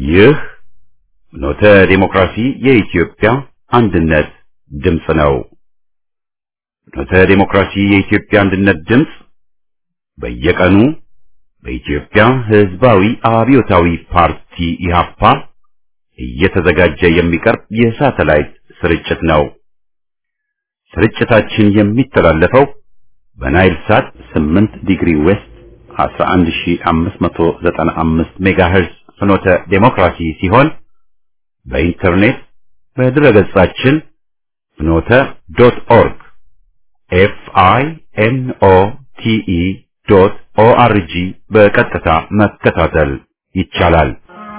ይህ ኖተ ዴሞክራሲ የኢትዮጵያ አንድነት ድምፅ ነው። ኖተ ዴሞክራሲ የኢትዮጵያ አንድነት ድምፅ በየቀኑ በኢትዮጵያ ሕዝባዊ አብዮታዊ ፓርቲ ኢህአፓ እየተዘጋጀ የሚቀርብ የሳተላይት ስርጭት ነው። ስርጭታችን የሚተላለፈው በናይል ሳት 8 ዲግሪ ዌስት 11595 ሜጋሄርዝ ፍኖተ ዴሞክራሲ ሲሆን በኢንተርኔት በድረገጻችን ፍኖተ ዶት ኦርግ ኤፍ አይ ኤን ኦ ቲ ኢ ዶት ኦ አር ጂ በቀጥታ መከታተል ይቻላል።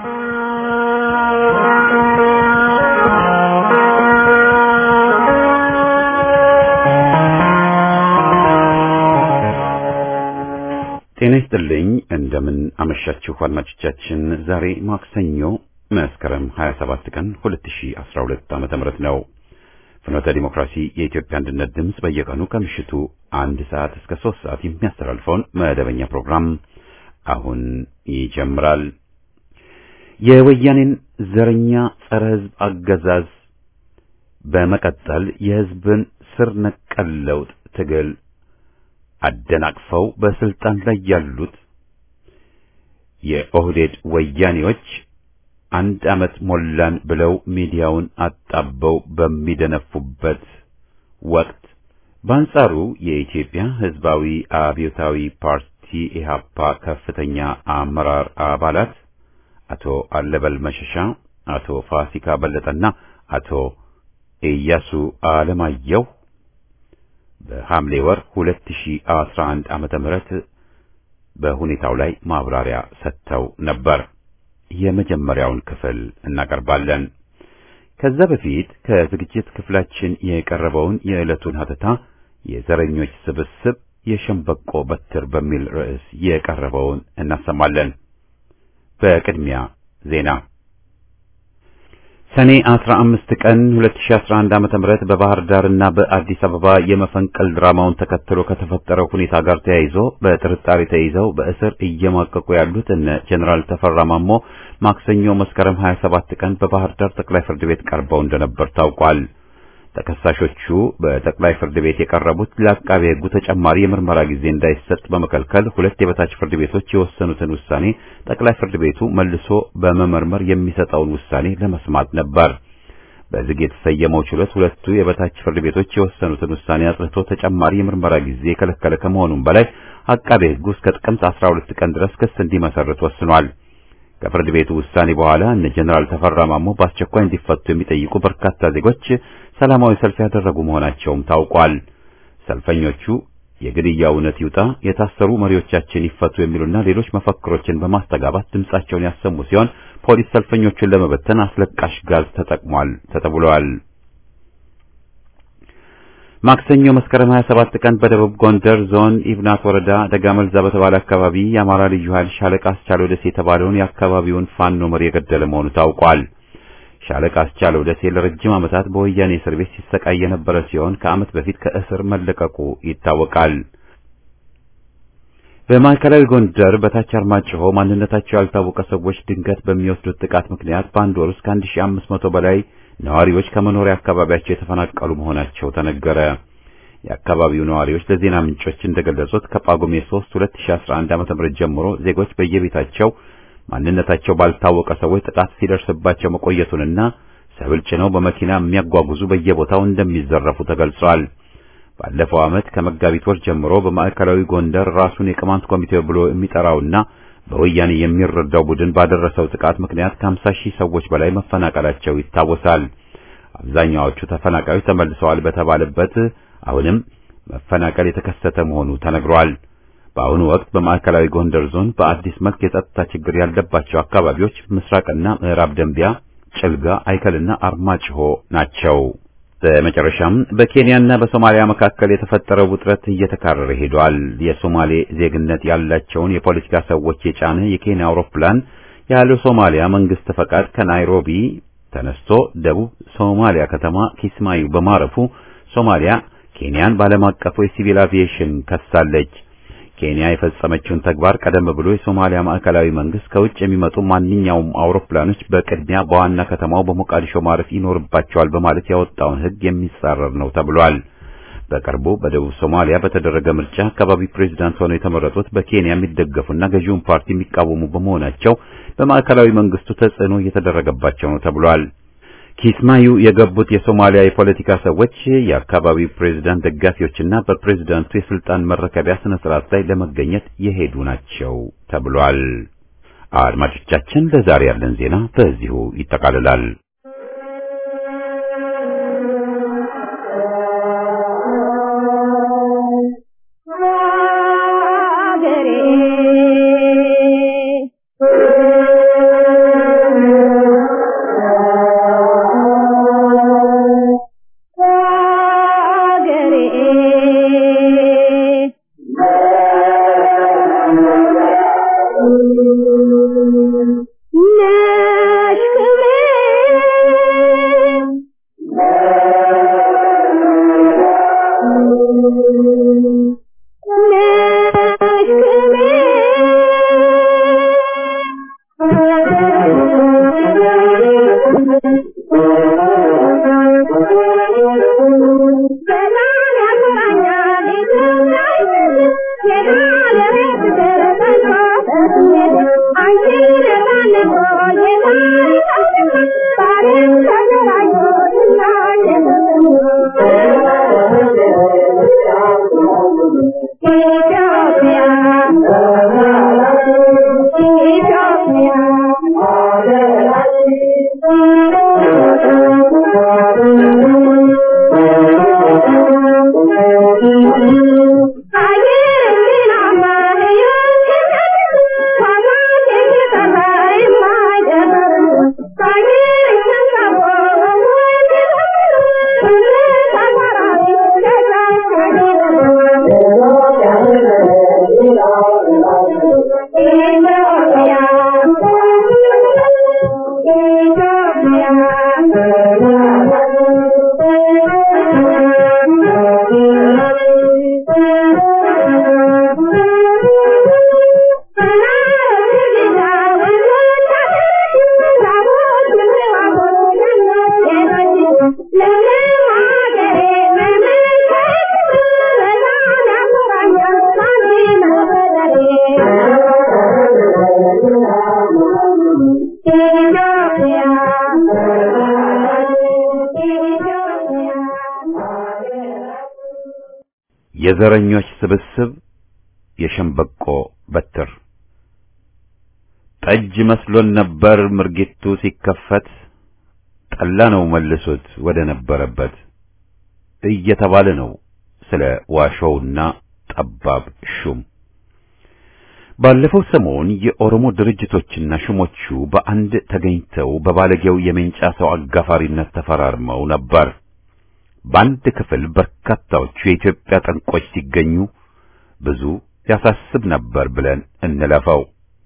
ጤና ይስጥልኝ። እንደምን አመሻችሁ አድማጮቻችን። ዛሬ ማክሰኞ መስከረም 27 ቀን 2012 ዓመተ ምህረት ነው። ፍኖተ ዲሞክራሲ የኢትዮጵያ አንድነት ድምፅ በየቀኑ ከምሽቱ አንድ ሰዓት እስከ ሶስት ሰዓት የሚያስተላልፈውን መደበኛ ፕሮግራም አሁን ይጀምራል። የወያኔን ዘረኛ ጸረ ሕዝብ አገዛዝ በመቀጠል የሕዝብን ስር ነቀል ለውጥ ትግል አደናቅፈው በስልጣን ላይ ያሉት የኦህዴድ ወያኔዎች አንድ ዓመት ሞላን ብለው ሚዲያውን አጣበው በሚደነፉበት ወቅት በአንጻሩ የኢትዮጵያ ሕዝባዊ አብዮታዊ ፓርቲ ኢህአፓ ከፍተኛ አመራር አባላት አቶ አለበል መሸሻ፣ አቶ ፋሲካ በለጠና አቶ ኢያሱ አለማየሁ በሐምሌ ወር 2011 ዓመተ ምህረት በሁኔታው ላይ ማብራሪያ ሰጥተው ነበር። የመጀመሪያውን ክፍል እናቀርባለን። ከዛ በፊት ከዝግጅት ክፍላችን የቀረበውን የዕለቱን ሀተታ የዘረኞች ስብስብ የሸምበቆ በትር በሚል ርዕስ የቀረበውን እናሰማለን። በቅድሚያ ዜና ሰኔ 15 ቀን 2011 ዓመተ ምህረት በባህር ዳርና በአዲስ አበባ የመፈንቅል ድራማውን ተከትሎ ከተፈጠረው ሁኔታ ጋር ተያይዞ በጥርጣሬ ተይዘው በእስር እየማቀቁ ያሉት እነ ጀነራል ተፈራ ማሞ ማክሰኞ መስከረም 27 ቀን በባህር ዳር ጠቅላይ ፍርድ ቤት ቀርበው እንደነበር ታውቋል። ተከሳሾቹ በጠቅላይ ፍርድ ቤት የቀረቡት ለአቃቤ ሕጉ ተጨማሪ የምርመራ ጊዜ እንዳይሰጥ በመከልከል ሁለት የበታች ፍርድ ቤቶች የወሰኑትን ውሳኔ ጠቅላይ ፍርድ ቤቱ መልሶ በመመርመር የሚሰጠውን ውሳኔ ለመስማት ነበር። በዝግ የተሰየመው ችሎት ሁለቱ የበታች ፍርድ ቤቶች የወሰኑትን ውሳኔ አጽድቶ ተጨማሪ የምርመራ ጊዜ የከለከለ ከመሆኑም በላይ አቃቤ ሕጉ እስከ ጥቅምት 12 ቀን ድረስ ክስ እንዲመሰርት ወስኗል። ከፍርድ ቤቱ ውሳኔ በኋላ እነ ጀነራል ተፈራ ማሞ በአስቸኳይ እንዲፈቱ የሚጠይቁ በርካታ ዜጎች ሰላማዊ ሰልፍ ያደረጉ መሆናቸውም ታውቋል። ሰልፈኞቹ የግድያ እውነት ይውጣ፣ የታሰሩ መሪዎቻችን ይፈቱ የሚሉና ሌሎች መፈክሮችን በማስተጋባት ድምጻቸውን ያሰሙ ሲሆን ፖሊስ ሰልፈኞቹን ለመበተን አስለቃሽ ጋዝ ተጠቅሟል ተብሏል። ማክሰኞ መስከረም 27 ቀን በደቡብ ጎንደር ዞን ኢብናት ወረዳ ደጋመልዛ በተባለ አካባቢ የአማራ ልዩ ኃይል ሻለቃ አስቻለው ደሴ የተባለውን የአካባቢውን ፋኖ መሪ የገደለ መሆኑ ታውቋል። ሻለቃ አስቻለው ደሴ ለረጅም ዓመታት በወያኔ እስር ቤት ሲሰቃይ የነበረ ሲሆን ከዓመት በፊት ከእስር መለቀቁ ይታወቃል። በማዕከላዊ ጎንደር በታች አርማጭሆ ማንነታቸው ያልታወቀ ሰዎች ድንገት በሚወስዱት ጥቃት ምክንያት በአንድ ወር ውስጥ ከ1500 በላይ ነዋሪዎች ከመኖሪያ አካባቢያቸው የተፈናቀሉ መሆናቸው ተነገረ። የአካባቢው ነዋሪዎች ለዜና ምንጮች እንደገለጹት ከጳጉሜ 3 2011 ዓ.ም ጀምሮ ዜጎች በየቤታቸው ማንነታቸው ባልታወቀ ሰዎች ጥቃት ሲደርስባቸው መቆየቱንና ሰብል ጭነው በመኪና የሚያጓጉዙ በየቦታው እንደሚዘረፉ ተገልጿል። ባለፈው ዓመት ከመጋቢት ወር ጀምሮ በማዕከላዊ ጎንደር ራሱን የቅማንት ኮሚቴ ብሎ የሚጠራውና በወያኔ የሚረዳው ቡድን ባደረሰው ጥቃት ምክንያት ከ50 ሺህ ሰዎች በላይ መፈናቀላቸው ይታወሳል። አብዛኛዎቹ ተፈናቃዮች ተመልሰዋል በተባለበት አሁንም መፈናቀል የተከሰተ መሆኑ ተነግሯል። በአሁኑ ወቅት በማዕከላዊ ጎንደር ዞን በአዲስ መልክ የጸጥታ ችግር ያለባቸው አካባቢዎች ምስራቅና ምዕራብ ደንቢያ፣ ጭልጋ፣ አይከልና አርማጭሆ ናቸው። በመጨረሻም በኬንያና በሶማሊያ መካከል የተፈጠረው ውጥረት እየተካረረ ሄዷል። የሶማሌ ዜግነት ያላቸውን የፖለቲካ ሰዎች የጫነ የኬንያ አውሮፕላን ያለ ሶማሊያ መንግስት ፈቃድ ከናይሮቢ ተነስቶ ደቡብ ሶማሊያ ከተማ ኪስማዩ በማረፉ ሶማሊያ ኬንያን ባለም አቀፉ የሲቪል አቪዬሽን ከሳለች። ኬንያ የፈጸመችውን ተግባር ቀደም ብሎ የሶማሊያ ማዕከላዊ መንግስት ከውጭ የሚመጡ ማንኛውም አውሮፕላኖች በቅድሚያ በዋና ከተማው በሞቃዲሾ ማረፍ ይኖርባቸዋል በማለት ያወጣውን ሕግ የሚጻረር ነው ተብሏል። በቅርቡ በደቡብ ሶማሊያ በተደረገ ምርጫ አካባቢ ፕሬዝዳንት ሆነው የተመረጡት በኬንያ የሚደገፉና ገዢውን ፓርቲ የሚቃወሙ በመሆናቸው በማዕከላዊ መንግስቱ ተጽዕኖ እየተደረገባቸው ነው ተብሏል። ኪስማዩ የገቡት የሶማሊያ የፖለቲካ ሰዎች የአካባቢው ፕሬዝዳንት ደጋፊዎችና በፕሬዝዳንቱ የስልጣን መረከቢያ ስነ ስርዓት ላይ ለመገኘት የሄዱ ናቸው ተብሏል። አድማጮቻችን ለዛሬ ያለን ዜና በዚሁ ይጠቃልላል። የዘረኞች ስብስብ የሸምበቆ በትር ጠጅ መስሎን ነበር ምርጊቱ ሲከፈት ጠላ ነው መልሶት ወደ ነበረበት እየተባለ ነው ስለ ዋሾውና ጠባብ ሹም። ባለፈው ሰሞን የኦሮሞ ድርጅቶችና ሹሞቹ በአንድ ተገኝተው በባለጌው የሜንጫ ሰው አጋፋሪነት ተፈራርመው ነበር። በአንድ ክፍል በርካታዎቹ የኢትዮጵያ ጠንቆች ሲገኙ ብዙ ያሳስብ ነበር ብለን እንለፈው።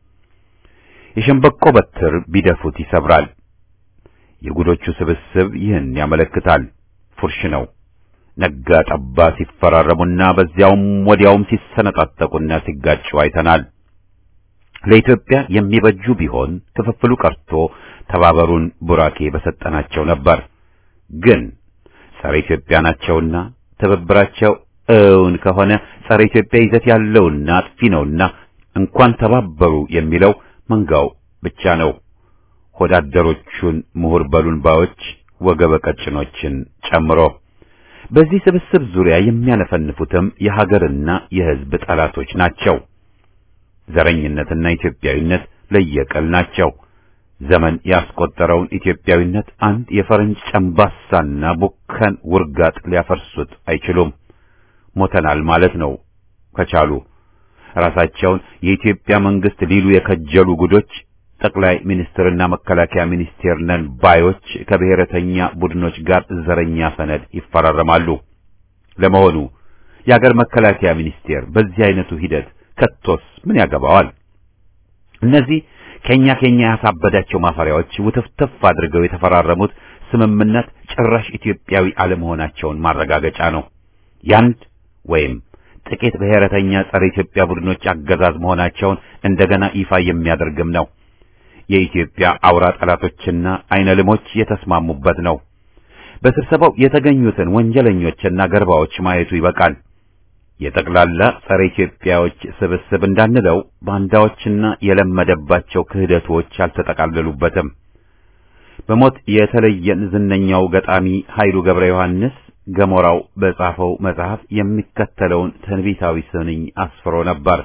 የሸምበቆ በትር ቢደፉት ይሰብራል። የጉዶቹ ስብስብ ይህን ያመለክታል። ፉርሽ ነው። ነጋ ጠባ ሲፈራረሙና በዚያውም ወዲያውም ሲሰነጣጠቁና ሲጋጩ አይተናል። ለኢትዮጵያ የሚበጁ ቢሆን ክፍፍሉ ቀርቶ ተባበሩን ቡራኬ በሰጠናቸው ነበር። ግን ጸረ ኢትዮጵያ ናቸውና ትብብራቸው እውን ከሆነ ጸረ ኢትዮጵያ ይዘት ያለውና አጥፊ ነውና እንኳን ተባበሩ የሚለው መንጋው ብቻ ነው። ሆዳደሮቹን ምሁር በሉን ባዮች ወገበ ቀጭኖችን ጨምሮ በዚህ ስብስብ ዙሪያ የሚያነፈንፉትም የሀገርና የሕዝብ ጠላቶች ናቸው። ዘረኝነትና ኢትዮጵያዊነት ለየቅል ናቸው። ዘመን ያስቆጠረውን ኢትዮጵያዊነት አንድ የፈረንጅ ጨምባሳና ቡከን ውርጋጥ ሊያፈርሱት አይችሉም። ሞተናል ማለት ነው ከቻሉ። ራሳቸውን የኢትዮጵያ መንግስት ሊሉ የከጀሉ ጉዶች ጠቅላይ ሚኒስትርና መከላከያ ሚኒስቴር ነን ባዮች ከብሔረተኛ ቡድኖች ጋር ዘረኛ ሰነድ ይፈራረማሉ። ለመሆኑ የአገር መከላከያ ሚኒስቴር በዚህ አይነቱ ሂደት ከቶስ ምን ያገባዋል? እነዚህ ከኛ ከኛ ያሳበዳቸው ማፈሪያዎች ውትፍትፍ አድርገው የተፈራረሙት ስምምነት ጭራሽ ኢትዮጵያዊ አለመሆናቸውን ማረጋገጫ ነው። ያንድ ወይም ጥቂት ብሔረተኛ ጸረ ኢትዮጵያ ቡድኖች አገዛዝ መሆናቸውን እንደገና ይፋ የሚያደርግም ነው። የኢትዮጵያ አውራ ጠላቶችና አይነ ልሞች የተስማሙበት ነው። በስብሰባው የተገኙትን ወንጀለኞችና ገርባዎች ማየቱ ይበቃል። የጠቅላላ ጸረ ኢትዮጵያዎች ስብስብ እንዳንለው ባንዳዎችና የለመደባቸው ክህደቶች አልተጠቃለሉበትም። በሞት የተለየን ዝነኛው ገጣሚ ኃይሉ ገብረ ዮሐንስ ገሞራው በጻፈው መጽሐፍ የሚከተለውን ትንቢታዊ ስንኝ አስፍሮ ነበር።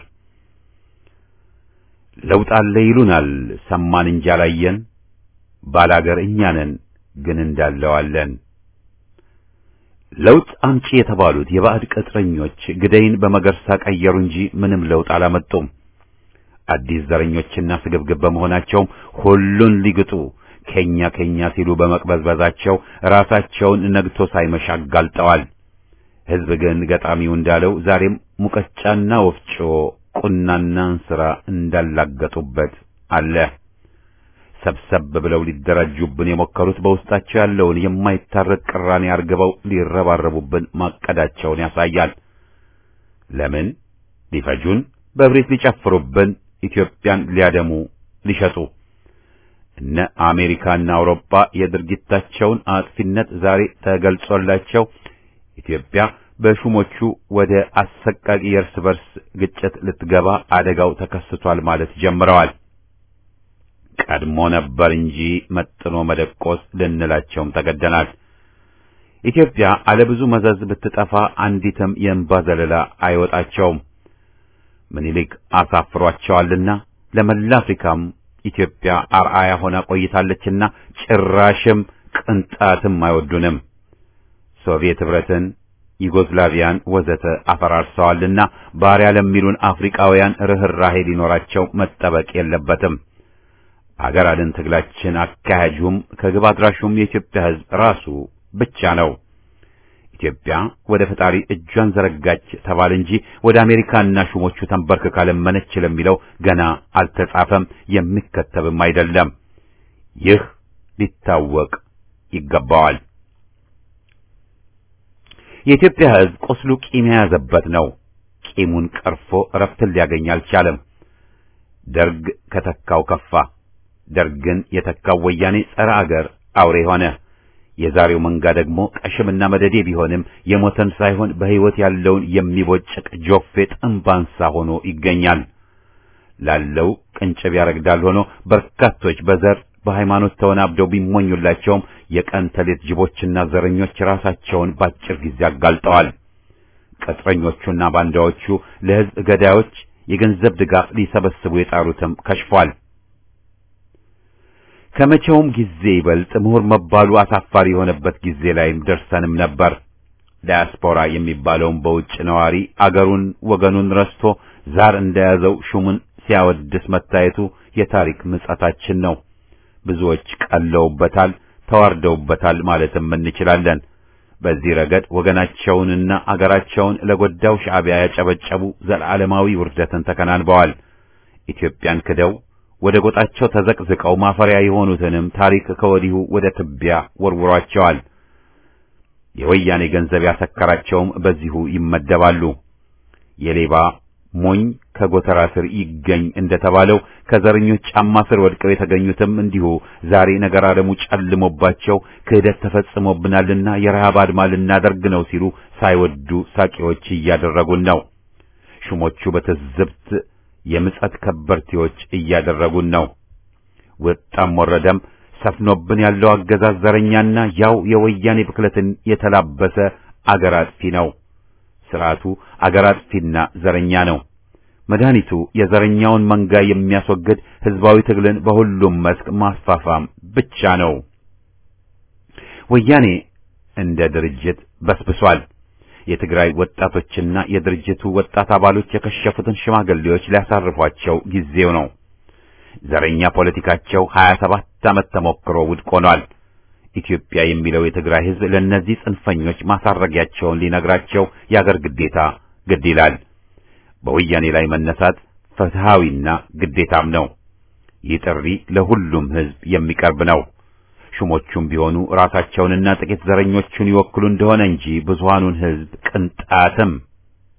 ለውጥ አለ ይሉናል ሰማን እንጂ አላየን፣ ባላገር እኛ ነን ግን እንዳለዋለን። ለውጥ አምጪ የተባሉት የባዕድ ቅጥረኞች ግደይን በመገርሳ ቀየሩ እንጂ ምንም ለውጥ አላመጡም። አዲስ ዘረኞችና ስግብግብ በመሆናቸውም ሁሉን ሊግጡ ከኛ ከኛ ሲሉ በመቅበዝበዛቸው ራሳቸውን ነግቶ ሳይመሽ አጋልጠዋል። ሕዝብ ግን ገጣሚው እንዳለው ዛሬም ሙቀጫና ወፍጮ ቁናና እንስራ እንዳላገጡበት አለ። ሰብሰብ ብለው ሊደራጁብን የሞከሩት በውስጣቸው ያለውን የማይታረቅ ቅራኔ አርግበው ሊረባረቡብን ማቀዳቸውን ያሳያል። ለምን ሊፈጁን፣ በእብሪት ሊጨፍሩብን፣ ኢትዮጵያን ሊያደሙ ሊሸጡ እነ አሜሪካና አውሮፓ የድርጊታቸውን አጥፊነት ዛሬ ተገልጾላቸው ኢትዮጵያ በሹሞቹ ወደ አሰቃቂ የእርስ በርስ ግጭት ልትገባ አደጋው ተከስቷል ማለት ጀምረዋል። ቀድሞ ነበር እንጂ መጥኖ መደቆስ ልንላቸውም ተገደናል። ኢትዮጵያ አለብዙ መዘዝ ብትጠፋ አንዲትም የእንባ ዘለላ አይወጣቸውም። ምኒልክ አሳፍሯቸዋልና ለመላ አፍሪካም ኢትዮጵያ አርአያ ሆና ቆይታለችና ጭራሽም ቅንጣትም አይወዱንም። ሶቪየት ኅብረትን፣ ዩጎዝላቪያን ወዘተ አፈራርሰዋልና ባሪያ ለሚሉን አፍሪካውያን ርኅራሄ ሊኖራቸው መጠበቅ የለበትም። አገር አድን ትግላችን አካሄጁም ከግብ አድራሹም የኢትዮጵያ ሕዝብ ራሱ ብቻ ነው። ኢትዮጵያ ወደ ፈጣሪ እጇን ዘረጋች ተባለ እንጂ ወደ አሜሪካና ሹሞቹ ተንበርክካ ለመነች ለሚለው ገና አልተጻፈም፣ የሚከተብም አይደለም። ይህ ሊታወቅ ይገባዋል። የኢትዮጵያ ሕዝብ ቁስሉ ቂም የያዘበት ነው። ቂሙን ቀርፎ እረፍትን ሊያገኝ አልቻለም። ደርግ ከተካው ከፋ። ደርግን የተካው ወያኔ ጸረ አገር አውሬ ሆነ። የዛሬው መንጋ ደግሞ ቀሽምና መደዴ ቢሆንም የሞተን ሳይሆን በሕይወት ያለውን የሚቦጭቅ ጆፌ ጥንባንሳ ሆኖ ይገኛል። ላለው ቅንጭብ ያረግዳል ሆኖ በርካቶች በዘር በሃይማኖት ተወናብደው ቢሞኙላቸውም የቀን ተሌት ጅቦችና ዘረኞች ራሳቸውን ባጭር ጊዜ አጋልጠዋል። ቅጥረኞቹና ባንዳዎቹ ለሕዝብ ገዳዮች የገንዘብ ድጋፍ ሊሰበስቡ የጣሩትም ከሽፏል። ከመቼውም ጊዜ ይበልጥ ምሁር መባሉ አሳፋሪ የሆነበት ጊዜ ላይም ደርሰንም ነበር። ዳያስፖራ የሚባለውን በውጭ ነዋሪ አገሩን ወገኑን ረስቶ ዛር እንደያዘው ሹሙን ሲያወድስ መታየቱ የታሪክ ምጸታችን ነው። ብዙዎች ቀለውበታል፣ ተዋርደውበታል ማለትም እንችላለን። በዚህ ረገድ ወገናቸውንና አገራቸውን ለጎዳው ሻዕቢያ ያጨበጨቡ ዘላለማዊ ውርደትን ተከናንበዋል። ኢትዮጵያን ክደው ወደ ጎጣቸው ተዘቅዝቀው ማፈሪያ የሆኑትንም ታሪክ ከወዲሁ ወደ ትቢያ ወርውሯቸዋል። የወያኔ ገንዘብ ያሰከራቸውም በዚሁ ይመደባሉ። የሌባ ሞኝ ከጎተራ ስር ይገኝ እንደተባለው ከዘረኞች ጫማ ስር ወድቀው የተገኙትም እንዲሁ ዛሬ ነገር ዓለሙ ጨልሞባቸው ክህደት ተፈጽሞብናልና የረሃብ አድማ ልናደርግ ነው ሲሉ ሳይወዱ ሳቂዎች እያደረጉን ነው። ሹሞቹ በትዝብት የምጸት ከበርቴዎች እያደረጉን ነው። ወጣም ወረደም ሰፍኖብን ያለው አገዛዝ ዘረኛና ያው የወያኔ ብክለትን የተላበሰ አገር አጥፊ ነው። ስርዓቱ አገር አጥፊና ዘረኛ ነው። መድኃኒቱ የዘረኛውን መንጋ የሚያስወግድ ህዝባዊ ትግልን በሁሉም መስክ ማስፋፋም ብቻ ነው። ወያኔ እንደ ድርጅት በስብሷል። የትግራይ ወጣቶችና የድርጅቱ ወጣት አባሎች የከሸፉትን ሽማግሌዎች ሊያሳርፏቸው ጊዜው ነው። ዘረኛ ፖለቲካቸው 27 ዓመት ተሞክሮ ውድቅ ሆኗል። ኢትዮጵያ የሚለው የትግራይ ህዝብ ለእነዚህ ጽንፈኞች ማሳረጊያቸውን ሊነግራቸው የአገር ግዴታ ግድ ይላል። በወያኔ ላይ መነሳት ፍትሃዊና ግዴታም ነው። ይህ ጥሪ ለሁሉም ህዝብ የሚቀርብ ነው። ሹሞቹም ቢሆኑ ራሳቸውንና ጥቂት ዘረኞቹን ይወክሉ እንደሆነ እንጂ ብዙሃኑን ህዝብ ቅንጣትም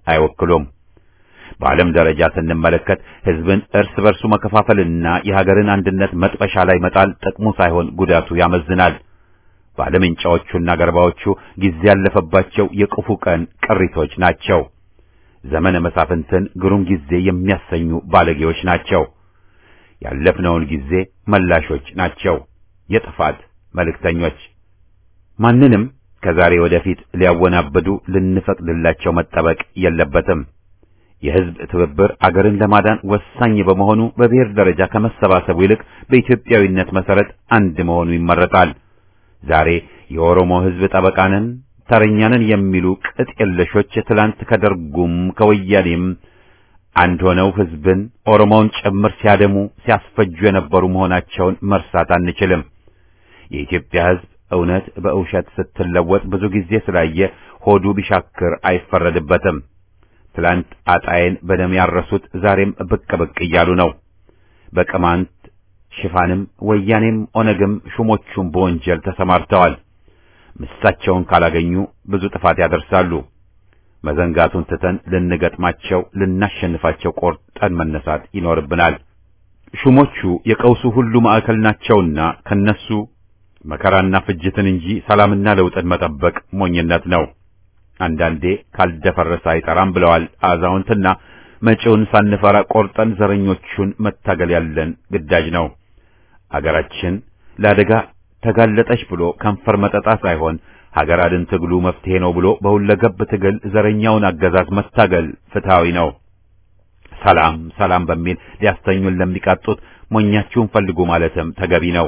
አይወክሉም። በዓለም ደረጃ ስንመለከት ሕዝብን እርስ በርሱ መከፋፈልና የሀገርን አንድነት መጥበሻ ላይ መጣል ጥቅሙ ሳይሆን ጉዳቱ ያመዝናል። ባለምንጫዎቹና ገርባዎቹ ጊዜ ያለፈባቸው የክፉ ቀን ቅሪቶች ናቸው። ዘመነ መሳፍንትን ግሩም ጊዜ የሚያሰኙ ባለጌዎች ናቸው። ያለፍነውን ጊዜ መላሾች ናቸው። የጥፋት መልእክተኞች ማንንም ከዛሬ ወደፊት ሊያወናብዱ ልንፈቅድላቸው መጠበቅ የለበትም። የሕዝብ ትብብር አገርን ለማዳን ወሳኝ በመሆኑ በብሔር ደረጃ ከመሰባሰቡ ይልቅ በኢትዮጵያዊነት መሰረት አንድ መሆኑ ይመረጣል። ዛሬ የኦሮሞ ሕዝብ ጠበቃንን ተረኛንን የሚሉ ቅጥ የለሾች ትላንት ከደርጉም ከወያኔም አንድ ሆነው ሕዝብን ኦሮሞውን ጭምር ሲያደሙ ሲያስፈጁ የነበሩ መሆናቸውን መርሳት አንችልም። የኢትዮጵያ ሕዝብ እውነት በውሸት ስትለወጥ ብዙ ጊዜ ስላየ ሆዱ ቢሻክር አይፈረድበትም። ትላንት አጣዬን በደም ያረሱት ዛሬም ብቅ ብቅ እያሉ ነው። በቅማንት ሽፋንም ወያኔም ኦነግም ሹሞቹም በወንጀል ተሰማርተዋል። ምሳቸውን ካላገኙ ብዙ ጥፋት ያደርሳሉ። መዘንጋቱን ትተን ልንገጥማቸው፣ ልናሸንፋቸው ቆርጠን መነሳት ይኖርብናል። ሹሞቹ የቀውሱ ሁሉ ማዕከል ናቸውና ከነሱ መከራና ፍጅትን እንጂ ሰላምና ለውጥን መጠበቅ ሞኝነት ነው። አንዳንዴ ካልደፈረሰ አይጠራም ብለዋል አዛውንትና መጪውን ሳንፈራ ቆርጠን ዘረኞቹን መታገል ያለን ግዳጅ ነው። አገራችን ለአደጋ ተጋለጠች ብሎ ከንፈር መጠጣ ሳይሆን ሀገር አድን ትግሉ መፍትሄ ነው ብሎ በሁለገብ ትግል ዘረኛውን አገዛዝ መታገል ፍትሃዊ ነው። ሰላም ሰላም በሚል ሊያስተኙን ለሚቃጡት ሞኛችሁን ፈልጉ ማለትም ተገቢ ነው።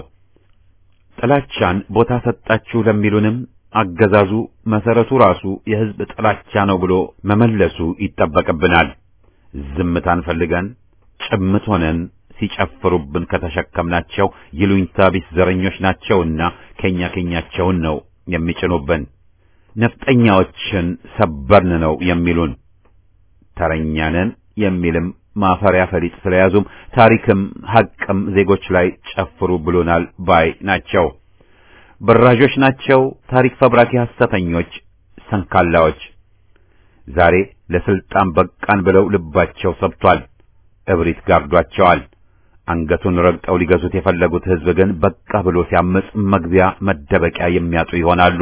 ጥላቻን ቦታ ሰጣችሁ ለሚሉንም አገዛዙ መሰረቱ ራሱ የሕዝብ ጥላቻ ነው ብሎ መመለሱ ይጠበቅብናል። ዝምታን ፈልገን ጭምት ሆነን ሲጨፍሩብን ከተሸከምናቸው ይሉኝታ ቢስ ዘረኞች ናቸውና ከኛ ከኛቸውን ነው የሚጭኑብን። ነፍጠኛዎችን ሰበርን ነው የሚሉን። ተረኛንን የሚልም ማፈሪያ ፈሊጥ ስለያዙም ታሪክም ሐቅም ዜጎች ላይ ጨፍሩ ብሎናል ባይ ናቸው። በራዦች ናቸው። ታሪክ ፈብራኪ ሐሰተኞች፣ ሰንካላዎች ዛሬ ለስልጣን በቃን ብለው ልባቸው ሰብቷል። እብሪት ጋርዷቸዋል። አንገቱን ረግጠው ሊገዙት የፈለጉት ሕዝብ ግን በቃ ብሎ ሲያምጽ መግቢያ መደበቂያ የሚያጡ ይሆናሉ።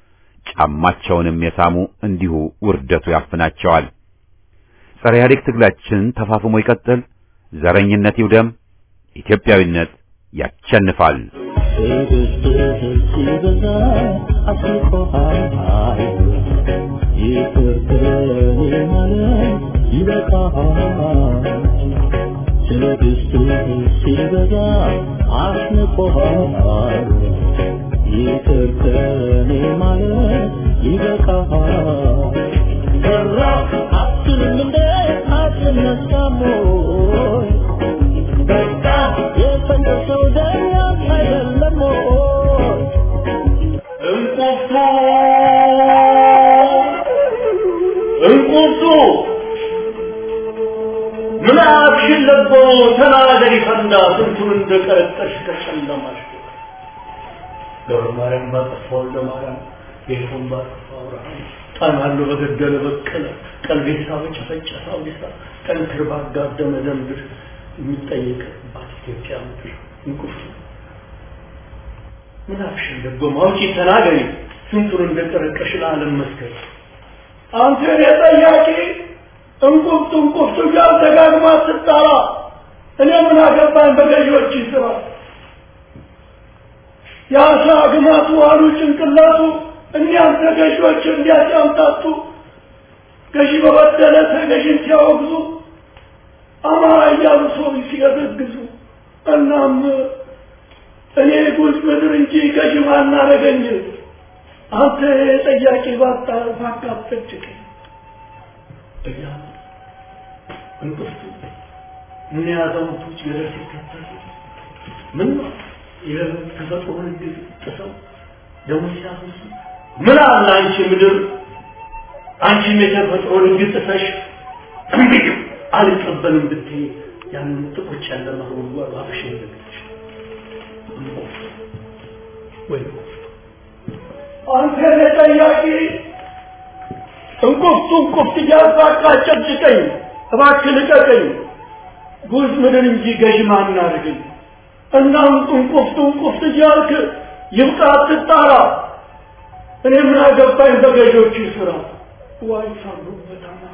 ጫማቸውንም የሳሙ እንዲሁ ውርደቱ ያፍናቸዋል። ጸረ ኢህአዴግ ትግላችን ተፋፍሞ ይቀጥል። ዘረኝነት ይውደም። ኢትዮጵያዊነት ያሸንፋል። ሲበዛ አስንቆሃል ይቅር ከኔ ማለት ይበቃሃል ሰራ አትልም እንደ አትነሳም ወይ በቃ የፈለሰው ደኛ አይደለም ወይ እንቁርቱ እንቁርቱ ምን አክሽን ለቦ ተናገሪ ፈንዳ ስንቱን እንደቀረጠሽ ከጨለማሽ ገብረ ማርያም ባጠፋ ወልደ ማርያም ጌቱን ባጠፋ አብርሃም ጣናሉ በገደለ በቀለ ቀልቤሳ በጨፈጨፈ አውዲሳ ጠንክር ባጋደመ ደንብር የሚጠየቅባት ኢትዮጵያ ምድር እንቁርቱ ምን አክሽን ለቦ ማውጪ ተናገሪ ስንቱን እንደቀረቀሽ ለዓለም መስከር አንተ የጠያቂ እንቁርቱ እንቁርቱ እያል ደጋግማ ስትጠራ እኔ ምን አገባኝ በገዢዎች ስራ የአሳ ግማቱ አሉ ጭንቅላቱ እኒያም ተገዢዎች እንዲያጫምታቱ ገዢ በበደለ ተገዢን ሲያወግዙ አማራ እያሉ ሰው ሲገዘግዙ እናም እኔ ጉዝ ምድር እንጂ ገዢ ማናረገኝ አንተ ጠያቂ ባጣ ባካፈጭቅኝ እያሉ እንቅፍቱ ምን ያዛውንቶች ገደል ሲከተሉ ምን ነው የተፈጥሮን ሕግ ጥሰው ደግሞ ሲያፈሱ ምን አለ አንቺ ምድር አንቺም የተፈጥሮን ሕግ ጥሰሽ እንግዲህ አልቀበልም ብትይ ያንን ጥቁጭ ያለ ማህበሩ ባብሽ ይዘግች ወይ አንተ ጠያቂ እንቁፍቱ እንቁፍት እያልኩ አጨብጭቀኝ እባክህ ልቀቀኝ ጉዝ ምድር እንጂ ገዥ ማን አድርገኝ እናም እንቁፍቱ እንቁፍት እያልክ ይብቃ አትጣራ እኔ ምን አገባኝ በገዢዎቹ ስራ ዋይ ሳሉበት አማራ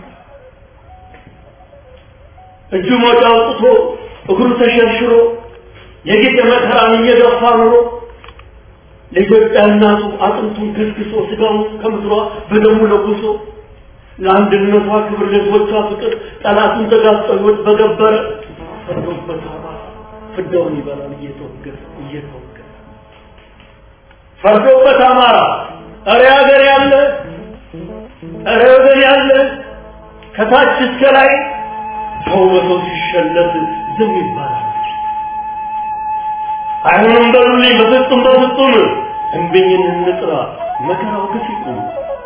እጁ ሞጫ አውጥቶ እግሩ ተሸርሽሮ የጌጥ መከራን እየገፋ ኑሮ ለኢትዮጵያ እናቱ አጥንቱን ከስክሶ ስጋውን ከምድሯ በደሙ ለጉሶ ለአንድነቷ ክብር ለሕዝቦቿ ፍቅር ጠላቱን ተጋፍጦ ሕይወት በገበረ ፈርዶበት አማራ ፍዳውን ይበላል እየተወገረ እየተወገረ ፈርዶበት አማራ እረ ሀገር ያለ እረ ወገን ያለ ከታች እስከ ላይ ሰው በሰው ሲሸለት ዝም ይባላል። አይሆንም በሉልኝ በፍጹም በፍጹም እንብኝን እንጥራ መከራው ግፍ ይቁም።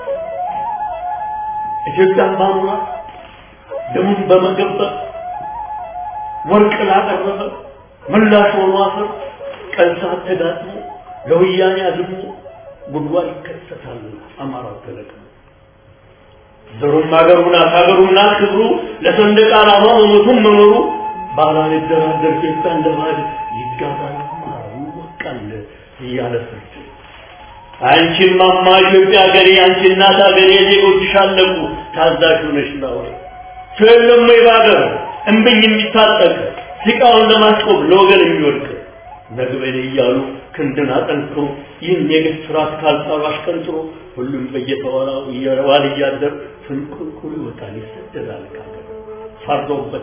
ኢትዮጵያን ባኑራ ደሙን በመገበር ወርቅ ላቀረበ ምላሽ ሆኖ አፈር ቀን ሰዓት ተጋጥሞ ለወያኔ አዝሞ ጉድጓድ ይከሰታል አማራው ተለቅሞ ዘሩም አገሩ ናት ሀገሩ ናት ክብሩ ለሰንደቅ ዓላማ መሞቱም መኖሩ ባላን ይደራደር ኢትዮጵያ እንደ ባዕድ ይጋባል አማራው ይወቃል እያለ ፍርድ አንቺን ማማ ኢትዮጵያ ሀገሬ አንቺ እናት ሀገሬ ዜጎችሽ አለቁ ታዛዥ ሆነሽ ናወር ስለለም ወይ ባገር እምብኝ የሚታጠቅ ሲቃውን ለማስቆም ለወገን የሚወድቅ ነግበኔ እያሉ ክንድን አጠንክሮ ይህን የግፍ ስርዓት ካልጣሉ አሽቀንጥሮ ሁሉም በየተወራው እየዋል እያደር ፍንቁልቁል ይወጣል ይሰደዳል ካገር ፈርዶበት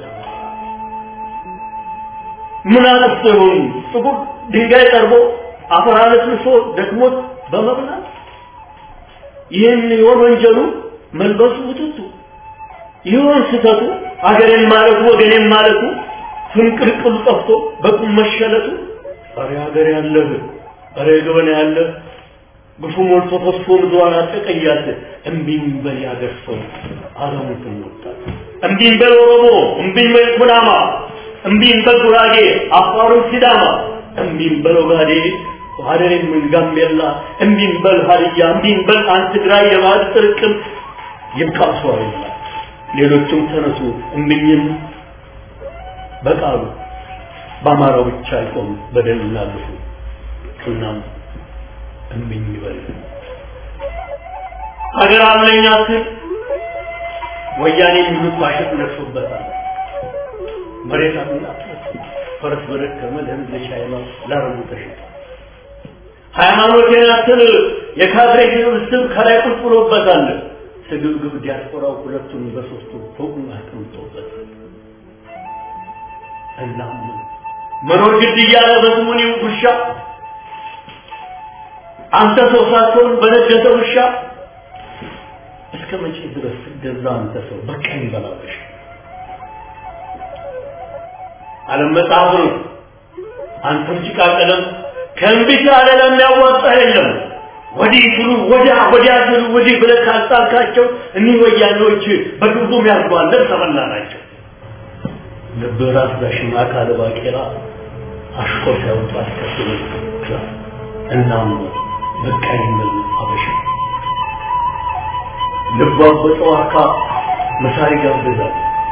ምን አጥፍቶ ይሆን ጥቁር ድንጋይ ጠርቦ አፈር አለስልሶ ደክሞት በመብላት ይህን ይሆን ወንጀሉ መልበሱ ውጥቱ ይሆን ስህተቱ አገሬን ማለቱ ወገኔን ማለቱ ፍንቅልቅሉ ጠፍቶ በቁም መሸለቱ ኧረ ሀገር ያለህ ኧረ ገበና ያለህ ግፉ ሞልቶ ፈሶ ምድሯን አጠቀያት እምቢኝ በል ያገር ሰው አለሙትን ወጣት እምቢኝ በል ኦሮሞ እምቢኝ በል ኩናማ እምቢኝ በል ጉራጌ አፋሩን ሲዳማ እምቢኝ በል ኦጋዴ ሀደሬን ምን ጋምቤላ እምቢኝ በል ሀዲያ እምቢኝ በል አንድ ትግራይ የባህል ጥርቅም ይብቃሱ አይላ ሌሎችም ተነሱ እምቢኝም በቃሉ በአማራው ብቻ አይቆም በደል ላልፉ እናም እምኝ ይበል ሀገር አለኝ አትል ወያኔ የሚሉት ባሸት ነርሶበታል መሬት አትናት ፈረስ በደከመ ለህዝብ ለቻይና ላረቡ ተሸጠ ሃይማኖቴን አትል የካድሬ ስብስብ ከላይ ቁጭ ብሎበታል ስግብግብ ዲያስፖራው ሁለቱን በሶስቱ ፎቁን አስቀምጦበታል እናም መኖር ግድ እያለ በስሙኒ ውሻ አንተ ሰው ሳትሆን በነገሰ ውሻ እስከ መቼ ድረስ ትገዛ አንተ ሰው በቀኝ በላበሽ ዓለም መጽሐፍ ነው አንተም ጭቃ ቀለም ከእንቢት አለ ለሚያዋጣ የለም ወዲህ ስሉ ወዲያ ወዲያ ስሉ ወዲህ ብለህ ካጣልካቸው እኒህ ወያኔዎች በግቡም ያርጓል ተበላ ናቸው ልብ ራስ ዳሽማ ካለ ባቄላ አሽቆር ሲያወጡ አስከትሎ ክላስ እናም በቃኝ ምን አበሻ ልቧ በጠዋካ መሳሪ ጋብዛል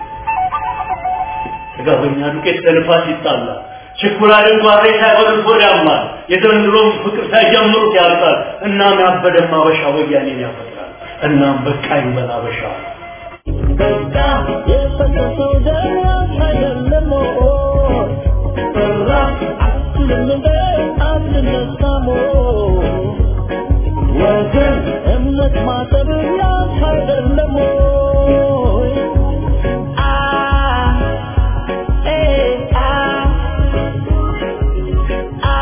ጥጋበኛ ዱቄት ከልፋት ይጣላል ችኩላልን ጓሬ ሳይበሉት ወደ ያማል የዘንድሮም ፍቅር ሳይጀምሩት ያልቃል እናም ያበደም አበሻ ወያኔን ያፈጥራል እናም በቃኝ በል አበሻ በቃ የፈሰሰው ደም አይደለም ሞት ሰራ አትልም እንደ አትነሳሞ ወገን እምነት ማጠብ ያንተ አይደለም ሞት አ ኤ አ አ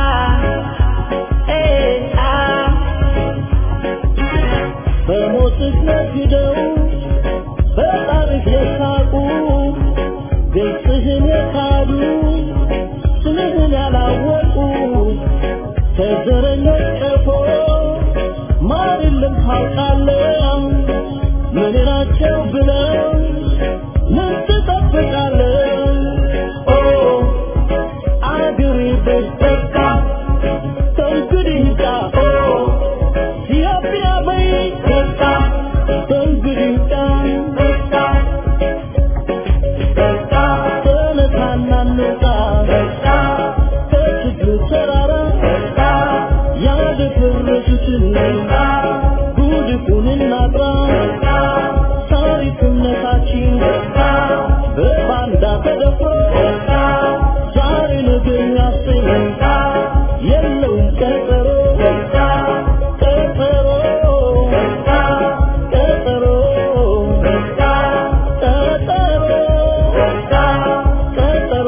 ኤ አ በሞትህ ነግደው በጣሪፍ የሳቁ ግልጽህን የካዱ ስምህን ያላወቁ ከዘረኞች ቀፎ ማር የለም ታውቃለህ ምን ናቸው ብለው ምን ትጠብቃለህ ኦ አገሬ በስተካ ከእንግዲህ ጋ ኦ ኢትዮጵያ በይ በቃ ከችግር ተራራ ያደፈረሱትን ጉድፉን እናጥራ ታሪክነታችን በባንዳ ተደፍሮ ዛሬ ነገ የሚያሰኝ የለውም ቀጠሮ ቀጠሮ ቀጠሮ ቀጠሮ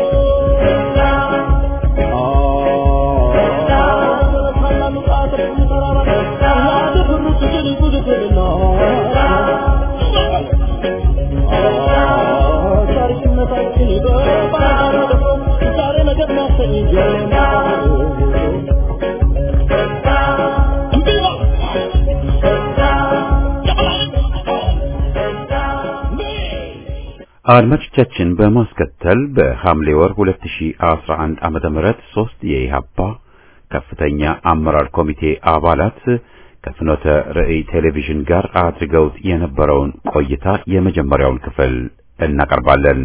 አድማጮቻችን በማስከተል በሐምሌ ወር 2011 ዓመተ ምህረት ሶስት የኢሃፓ ከፍተኛ አመራር ኮሚቴ አባላት ከፍኖተ ርዕይ ቴሌቪዥን ጋር አድርገውት የነበረውን ቆይታ የመጀመሪያውን ክፍል እናቀርባለን።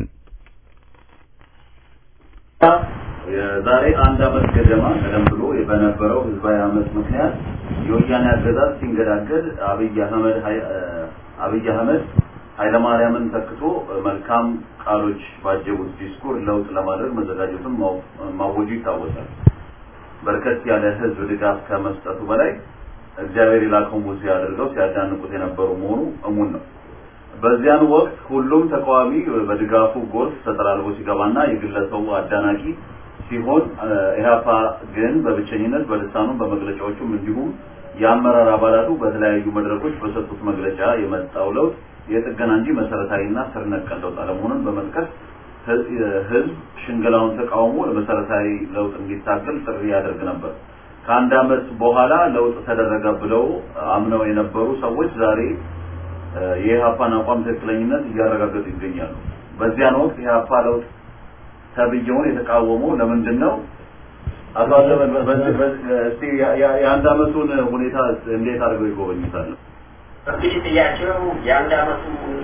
የዛሬ አንድ ዓመት ገደማ ቀደም ብሎ በነበረው ህዝባዊ አመት ምክንያት የወያኔ አገዛዝ ሲንገዳገድ አብይ አህመድ ሀይ- አብይ አህመድ ኃይለማርያምን ተክቶ መልካም ቃሎች ባጀቡት ዲስኩር ለውጥ ለማድረግ መዘጋጀቱን ማው- ማወጁ ይታወሳል። በርከት ያለ ህዝብ ድጋፍ ከመስጠቱ በላይ እግዚአብሔር የላከው ሙሴ አድርገው ሲያዳንቁት የነበሩ መሆኑ እሙን ነው። በዚያን ወቅት ሁሉም ተቃዋሚ በድጋፉ ጎርፍ ተጠላልፎ ሲገባና የግለሰቡ አዳናቂ ሲሆን እ፣ ኢህአፓ ግን በብቸኝነት በልሳኑም በመግለጫዎቹም እንዲሁም የአመራር አባላቱ በተለያዩ መድረኮች በሰጡት መግለጫ የመጣው ለውጥ የጥገና እንጂ መሰረታዊና ስር ነቀል ለውጥ አለመሆኑን በመጥቀስ ህዝብ ህዝብ ሽንገላውን ተቃውሞ ለመሰረታዊ ለውጥ እንዲታገል ጥሪ ያደርግ ነበር። ከአንድ ዓመት በኋላ ለውጥ ተደረገ ብለው አምነው የነበሩ ሰዎች ዛሬ እ፣ የኢህአፓን አቋም ትክክለኝነት እያረጋገጡ ይገኛሉ። በዚያን ወቅት ኢህአፓ ለውጥ ተብዬውን የተቃወመው ለምንድን ነው? አቶ አዘመን በዚህ በዚህ እስቲ ያ- ያ- የአንድ ዓመቱን ሁኔታ እንዴት አድርገው ይጎበኙታል? እንግዲህ ጥያቄው የአንድ አመቱ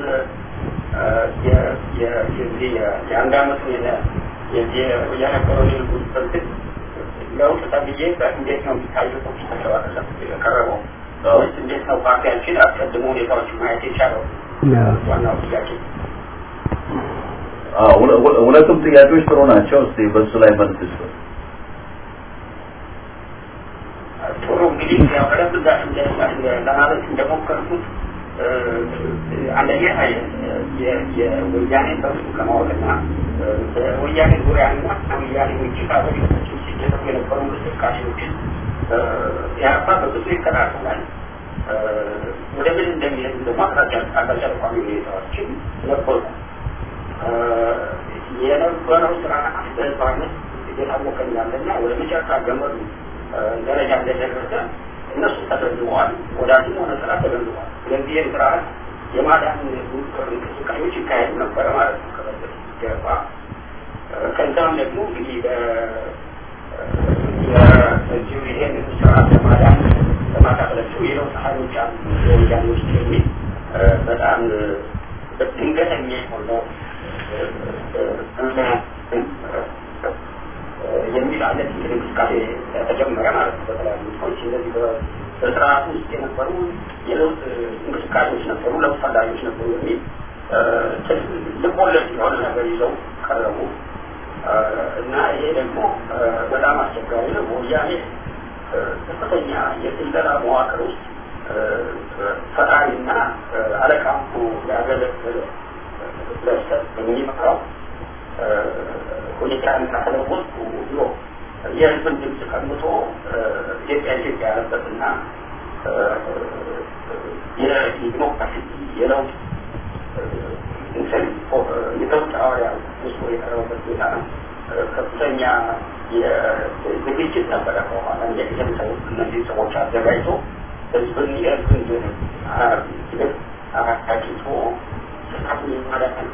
የዚህ የአንድ አመቱ የነበረው የልጉት ፍልስል ለውጥ ተብዬ እንዴት ነው የሚታየው ኮምፒውተር አይደለም የቀረበው ወይስ እንዴት ነው ፓርቲያችን አስቀድሞ ሁኔታዎች ማየት የቻለው ዋናው ጥያቄ አዎ፣ ሁለ- ሁለ- ሁለቱም ጥያቄዎች ጥሩ ናቸው። እስቲ በሱ ላይ መልስ ይስጡ። ጥሩ እንግዲህ ያው ቀደም ብላ እንደ- እንደ- ለማለት እንደሞከርኩት እ፣ አንደኛ የ- የወያኔ በሱ ለማወቅና እ፣ በወያኔ ዙሪያና ከወያኔ ውጭ ካሎች ሲደረጉ የነበሩ እንቅስቃሴዎችን እ፣ ኢህአፓ በብዙ ይከታተላል። እ፣ ወደ ምን እንደሚሄዱ ደግሞ አቅጣጫ አቅጣጫ ጠቋሚ ሁኔታዎችን ነበሩ። እ፣ የነበረው ስራ በህዝባዊነት እየታወቀ ያለና ወደ መጨረሻ ገመዱ እ፣ ደረጃ እንደደረሰ እነሱ ተገንዝበዋል። ወዳጅም ሆነ ስራ ተገንዝበዋል። ስለዚህ ይህን ስርዓት የማዳን እንቅስቃሴዎች ይካሄዱ ነበረ ማለት ነው። ከበፊት ገባ ከዛም ደግሞ እንግዲህ በዚሁ ይሄን ስርዓት ለማዳን ለማካፈላቸው የለውጥ ኃይሎች አሉ የወያኔ ውስጥ የሚል እ፣ በጣም እ፣ ድንገተኛ የሆነው እ፣ እ፣ እ፣ የሚል አይነት እንቅስቃሴ ተጀመረ ማለት ነው። በተለያዩ ሰዎች እነዚህ በ- በስርዓቱ ውስጥ የነበሩ የለውጥ እንቅስቃሴዎች ነበሩ፣ ለውጥ ፈላጊዎች ነበሩ የሚል እ፣ ልቦለድ የሆነ ነገር ይዘው ቀረቡ እ፣ እና ይሄ ደግሞ እ፣ በጣም አስቸጋሪ ነው። ወያኔ እ፣ ከፍተኛ የስለላ መዋቅር ውስጥ እ፣ ፈጣሪና እ፣ አለቃ ሆኖ ያገለገለ ግለሰብ የሚመራው ሁኔታ ተለወጡ ብሎ የህዝብን ድምፅ ቀምቶ ኢትዮጵያ ኢትዮጵያ ያለበትና የዲሞክራሲ የለውጥ እንትን የለውጥ ሐዋርያ ውስጡ የቀረበበት ሁኔታ ነው። ከፍተኛ ዝግጅት ነበረ። በኋላ እንደዚህ ሰው እነዚህ ሰዎች አዘጋጅቶ ህዝብን የህዝብን ግብ አቂቶ ስርዓቱን የማዳን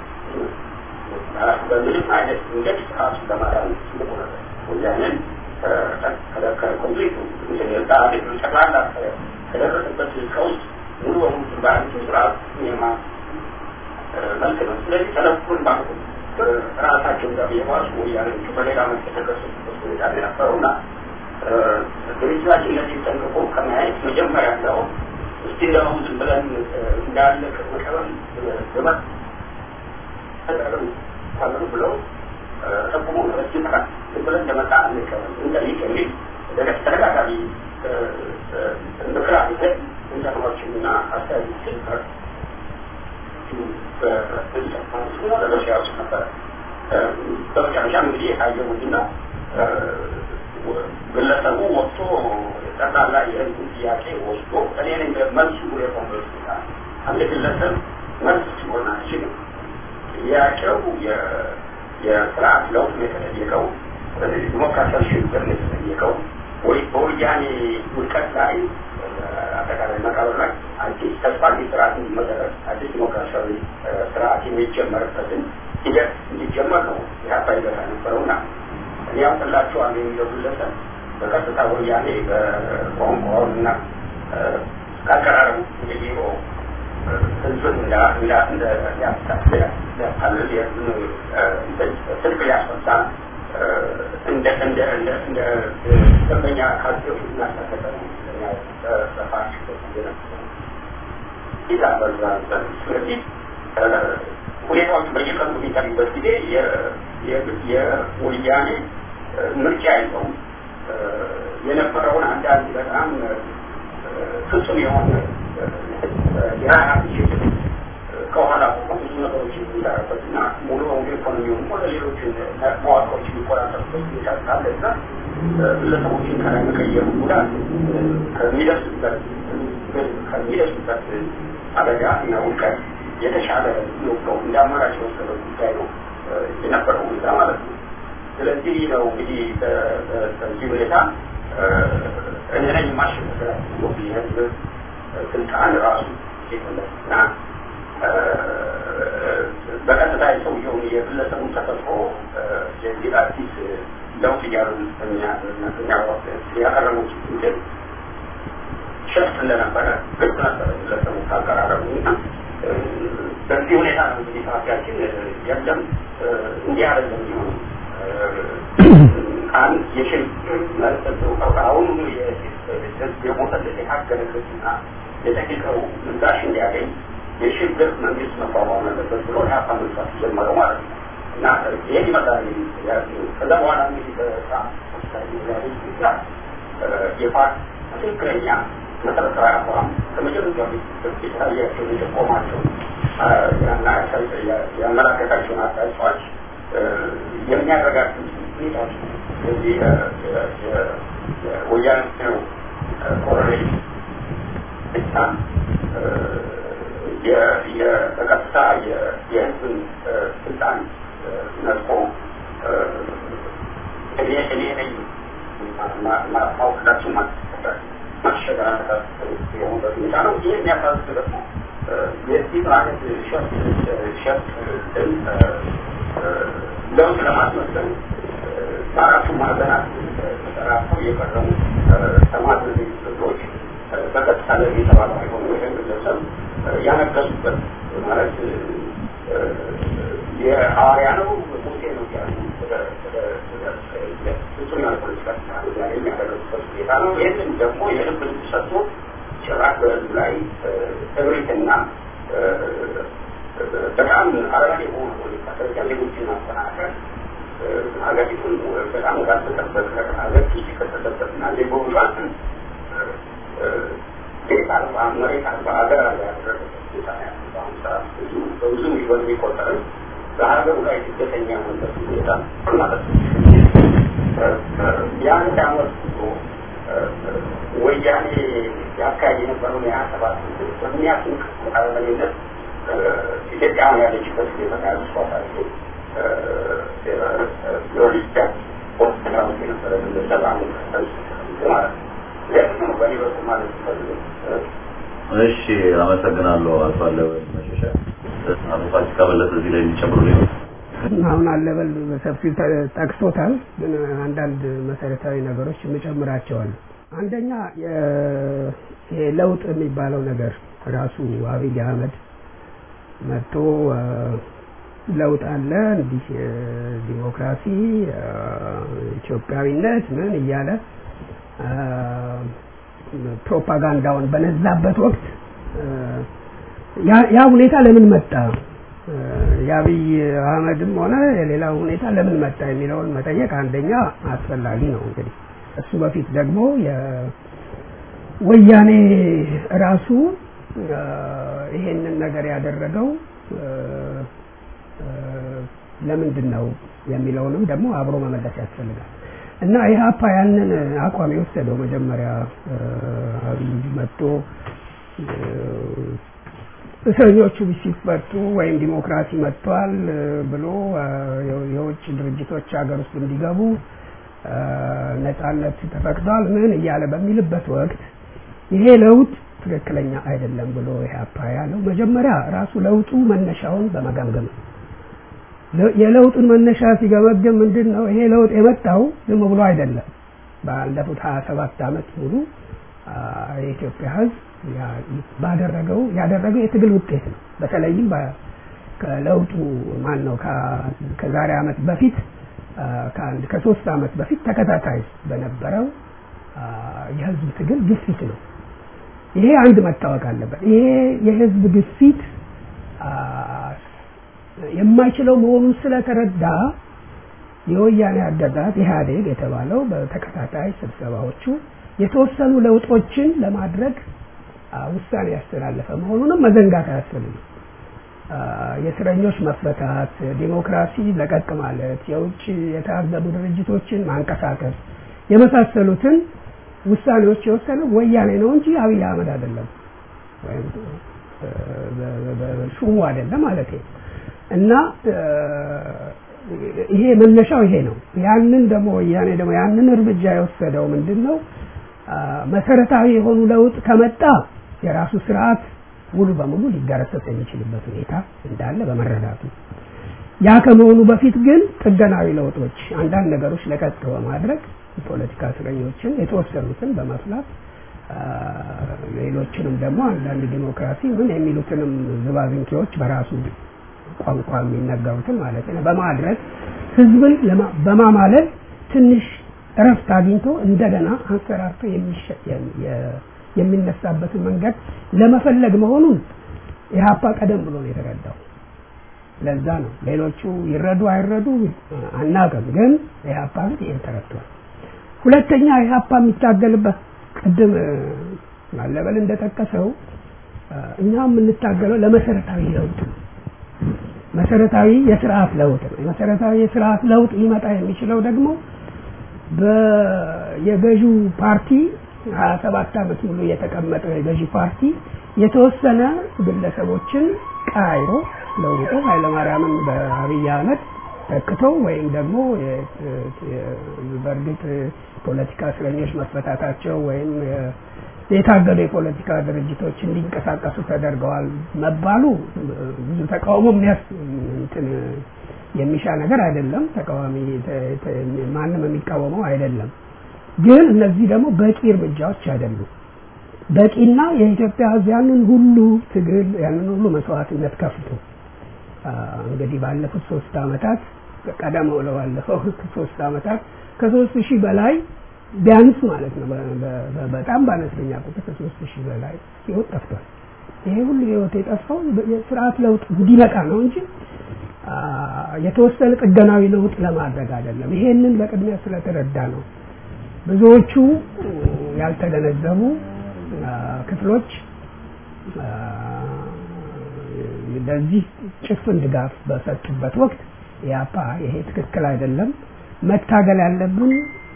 በምንም አይነት መንገድ ስርዓቱን ለማዳን ትልቁ ነገር ወያኔን ከኮንፍሊክቱ ጠቅላላ ከደረሰበት ቀውስ ሙሉ በሙሉ በአንቱ ስርዓት የማ መልክ ነው። ስለዚህ ተለኩን ማለት ራሳቸው ጋር የባሱ ወያኔዎቹ በሌላ መልክ የተከሰሱበት ሁኔታ ነው የነበረውና ድርጅታችን ለዚህ ጠንቅቆ ከማየት መጀመሪያ እንደው እስቲ እንደው ዝም ብለን እንዳለ መቀበል ግበት ተደረጉ ካሉ ብለው ጠቁሞ ረጅም ቀን ዝም ብለን እንደመጣ እንቀበል እንጠይቅ የሚል ተደጋጋሚ ምክር አለ ኢንተርኖችንና አስተያየቶችን በረሲያ ውስጥ ነበረ። በመጨረሻ እንግዲህ የታየውና ግለሰቡ ወጥቶ ጠቅላላ የህዝቡ ጥያቄ ወስዶ እኔ ነኝ መልሱ የኮንግረስ አንድ ግለሰብ መልስ ሲሆን አይችልም። ጥያቄው የስርዓት ለውጥ ነው የተጠየቀው፣ ዲሞክራሲያዊ ሽግግር ነው የተጠየቀው ወይ በወያኔ ውድቀት ላይ አጠቃላይ መቃብር ላይ አዲስ ተስፋ ስርዓት እንዲመሰረት አዲስ ዲሞክራሲያዊ ስርዓት የሚጀመርበትን ሂደት እንዲጀመር ነው ኢህአፓ ይገፋ ነበረውና እኔ ያውቅላቸዋለሁ የሚለው ግለሰብ በቀጥታ ወያኔ በቋንቋውን እና ካቀራረቡ የቢሮ ህዝብን ሊያታልል ስልክ ሊያስፈታ እንደ እንደ እንደ እንደ ደንበኛ ካድሬዎች እናስጠቀቀ ነው በፓርቲ ይዛ በዛ ስለዚህ ሁኔታዎች በየቀኑ የሚታዩበት ጊዜ የወያኔ ምርጫ የለውም። የነበረውን አንዳንድ በጣም ፍጹም የሆነ የሀያት ሽግግር ከኋላ ቆሞ ብዙ ነገሮች የሚሰራበት እና ሙሉ በሙሉ ኢኮኖሚውን ሆነ ሌሎችን መዋቅሮች የሚቆጣጠሩበት ሁኔታ ካለና ግለሰቦችን ከላይ መቀየሩ ጉዳት ከሚደርስበት ከሚደርስበት አደጋ እና ውድቀት የተሻለ ነው እንደ አማራጭ የወሰደው ጉዳይ ነው የነበረው ሁኔታ ማለት ነው። ስለዚህ ነው እንግዲህ በዚህ ሁኔታ እኔ ነኝ ማሸነፍ የህዝብ ስልጣን ራሱ እና በቀጥታ የሰውየውን የግለሰቡን ተፈጥሮ የዚህ አዲስ ለውጥ እያሉ ያቀረቡት እንትን ሸፍት እንደነበረ ግልጽ ነበረ ግለሰቡ ካቀራረቡ እና በዚህ ሁኔታ ነው እንግዲህ ፓርቲያችን የለም እንዲህ አይደለም የሚሆነው አንድ የሽግግር መሰጠው አሁን የሞተለት የታገለበትና የጠቂቀው ምላሽ እንዲያገኝ የሽግግር መንግስት መቋቋም አለበት ብሎ ኢህአፓ መስራት ጀመረው ማለት ነው እና ይህን ይመስላል ከዛ በኋላ እንግዲህ በሳ የፓርቲ ትክክለኛ መሰረታዊ አቋም ከመጀመሪያ የታያቸውን የቆማቸውን ያመላከታቸውን አቅጣጫዎች የሚያረጋግጡ ሁኔታዎች እዚህ ወያኔ ነው ኮሎኔል ብቻ በቀጥታ የህዝብን ስልጣን ነጥቆ እኔ እኔ ነኝ ማውቅላችሁ ማሸገር የሆኑበት ሁኔታ ነው። ይህ የሚያሳዝን ደግሞ የዚህ አይነት ሸፍት ሸፍት ለውጥ ለማስመሰል በአራቱ ማዕዘናት ተጠራርተው የቀረቡ ተማት ክፍሎች በቀጥታ ለዚህ የተባሉ አይሆኑ ይህን ግለሰብ ያነገሱበት ማለት የሐዋርያ ነው ሙሴ ነው ያሉ ፍጹም ያለ ፖለቲካ የሚያደረጉበት ሁኔታ ነው። ይህንን ደግሞ የልብ ልብ ሰጥቶ ጭራሽ በህዝብ ላይ እብሪትና በጣም አረጋሪ የሆኑ ፖለቲካ ደረጃ ሌሎችን ማጠናከር ሀገሪቱን በጣም ካልተጠበቀ ሀገር ኪስ ከተጠበቅና ዜጎቿን ቤት አልባ መሬት አልባ ሀገር አልባ ያደረገበት ሁኔታ ያለ በአሁኑ ሰዓት ብዙ በብዙ ሚሊዮን የሚቆጠርም በሀገሩ ላይ ስደተኛ የሆነበት ሁኔታ ማለት ነው። የአንድ አመት ጉዞ ወያኔ ያካሄድ የነበረውን የሀያ ሰባት በሚያስንቅ አረመኔነት ኢትዮጵያውያን ያለችበት ሁኔታ ያስፋፋል። ሎጂስቲክ ሆስፒታል ውስጥ የነበረ ግለሰብ አሁን ማለት ነው። ይህ ነው በእኔ በኩል ማለት ፈልገው እሺ አመሰግናለሁ አቶ አለበል መሸሻ አቶ ፋሲካ በለጠ እዚህ ላይ የሚጨምሩ ሌሎች አሁን አለበል በሰፊው ጠቅሶታል፣ ግን አንዳንድ መሰረታዊ ነገሮች የምጨምራቸዋል። አንደኛ ይሄ ለውጥ የሚባለው ነገር ራሱ አብይ አህመድ መጥቶ ለውጥ አለ እንዲህ ዲሞክራሲ ኢትዮጵያዊነት ምን እያለ ፕሮፓጋንዳውን በነዛበት ወቅት ያ ሁኔታ ለምን መጣ የአብይ አህመድም ሆነ የሌላው ሁኔታ ለምን መጣ የሚለውን መጠየቅ አንደኛ አስፈላጊ ነው እንግዲህ እሱ በፊት ደግሞ ወያኔ ራሱ ይሄንን ነገር ያደረገው ለምንድን ነው የሚለውንም ደግሞ አብሮ መመለስ ያስፈልጋል እና ኢህአፓ ያንን አቋም የወሰደው መጀመሪያ አብይ መጥቶ እስረኞቹ ሲፈቱ ወይም ዲሞክራሲ መጥቷል ብሎ የውጭ ድርጅቶች ሀገር ውስጥ እንዲገቡ ነጻነት ተፈቅዷል ምን እያለ በሚልበት ወቅት ይሄ ለውጥ ትክክለኛ አይደለም ብሎ ኢህአፓ ያለው መጀመሪያ ራሱ ለውጡ መነሻውን በመገምገም የለውጡን መነሻ ሲገመግም ምንድን ነው ይሄ ለውጥ የመጣው ዝም ብሎ አይደለም ባለፉት ሀያ ሰባት አመት ሙሉ የኢትዮጵያ ህዝብ ባደረገው ያደረገው የትግል ውጤት ነው በተለይም ከለውጡ ማን ነው ከዛሬ አመት በፊት ከአንድ ከሶስት አመት በፊት ተከታታይ በነበረው የህዝብ ትግል ግፊት ነው ይሄ አንድ መታወቅ አለበት ይሄ የህዝብ ግፊት የማይችለው መሆኑን ስለተረዳ የወያኔ አገዛዝ ኢህአዴግ የተባለው በተከታታይ ስብሰባዎቹ የተወሰኑ ለውጦችን ለማድረግ ውሳኔ ያስተላለፈ መሆኑንም መዘንጋት አያስፈልግም የእስረኞች መፈታት ዲሞክራሲ ለቀቅ ማለት የውጭ የታገዱ ድርጅቶችን ማንቀሳቀስ የመሳሰሉትን ውሳኔዎች የወሰነ ወያኔ ነው እንጂ አብይ አህመድ አይደለም ወይም ሹሙ አይደለም ማለት እና ይሄ መነሻው ይሄ ነው ያንን ደግሞ ወያኔ ደግሞ ያንን እርምጃ የወሰደው ምንድን ነው መሰረታዊ የሆኑ ለውጥ ከመጣ የራሱ ስርዓት ሙሉ በሙሉ ሊገረሰስ የሚችልበት ሁኔታ እንዳለ በመረዳቱ ያ ከመሆኑ በፊት ግን ጥገናዊ ለውጦች አንዳንድ ነገሮች ለቀቅ በማድረግ የፖለቲካ እስረኞችን የተወሰኑትን በመፍላት ሌሎችንም ደግሞ አንዳንድ ዲሞክራሲ ምን የሚሉትንም ዝባዝንኬዎች በራሱ ቋንቋ የሚነገሩትን ማለት ነው በማድረግ ህዝብን በማማለል ትንሽ እረፍት አግኝቶ እንደገና አንሰራርቶ የሚነሳበትን መንገድ ለመፈለግ መሆኑን ኢህአፓ ቀደም ብሎ ነው የተረዳው ለዛ ነው ሌሎቹ ይረዱ አይረዱ አናውቅም ግን ኢህአፓ ግን ይህን ተረድቷል ሁለተኛ ኢህአፓ የሚታገልበት ቅድም ማለበል እንደጠቀሰው እኛ የምንታገለው ለመሰረታዊ ለውጥ መሰረታዊ የስርዓት ለውጥ ነው መሰረታዊ የስርዓት ለውጥ ሊመጣ የሚችለው ደግሞ የገዢው ፓርቲ ሀያ ሰባት አመት ሙሉ የተቀመጠው የገዢ ፓርቲ የተወሰነ ግለሰቦችን ቀያይሮ ለውጦ ኃይለማርያምን በአብይ አህመድ ተክቶ ወይም ደግሞ በእርግጥ ፖለቲካ እስረኞች መፈታታቸው ወይም የታገዱ የፖለቲካ ድርጅቶች እንዲንቀሳቀሱ ተደርገዋል መባሉ ብዙ ተቃውሞ እንትን የሚሻ ነገር አይደለም ተቃዋሚ ማንም የሚቃወመው አይደለም ግን እነዚህ ደግሞ በቂ እርምጃዎች አይደሉም በቂና የኢትዮጵያ ህዝብ ያንን ሁሉ ትግል ያንን ሁሉ መስዋዕትነት ከፍቶ እንግዲህ ባለፉት ሶስት አመታት ቀደም ብለው ባለፈው ሶስት አመታት ከሶስት ሺህ በላይ ቢያንስ ማለት ነው በጣም በአነስተኛ ቁጥር ከሶስት ሺህ በላይ ህይወት ጠፍቷል ይሄ ሁሉ ህይወት የጠፋው የስርዓት ለውጥ እንዲመጣ ነው እንጂ የተወሰነ ጥገናዊ ለውጥ ለማድረግ አይደለም ይሄንን በቅድሚያ ስለተረዳ ነው ብዙዎቹ ያልተገነዘቡ ክፍሎች ለዚህ ጭፍን ድጋፍ በሰጡበት ወቅት ያፓ ይሄ ትክክል አይደለም መታገል ያለብን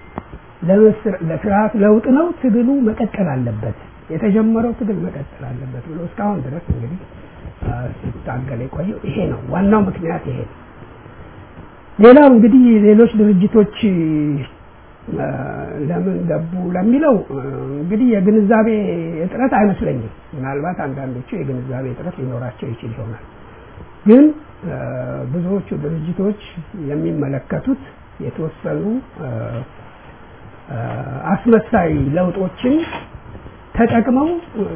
ለስርዓት ለውጥ ነው ትግሉ መቀጠል አለበት የተጀመረው ትግል መቀጠል አለበት ብሎ እስካሁን ድረስ እንግዲህ ሲታገል የቆየው ይሄ ነው ዋናው ምክንያት ይሄ ነው ሌላው እንግዲህ ሌሎች ድርጅቶች ለምን ገቡ ለሚለው እንግዲህ የግንዛቤ እጥረት አይመስለኝም ምናልባት አንዳንዶቹ የግንዛቤ እጥረት ሊኖራቸው ይችል ይሆናል ግን ብዙዎቹ ድርጅቶች የሚመለከቱት የተወሰኑ አስመሳይ ለውጦችን ተጠቅመው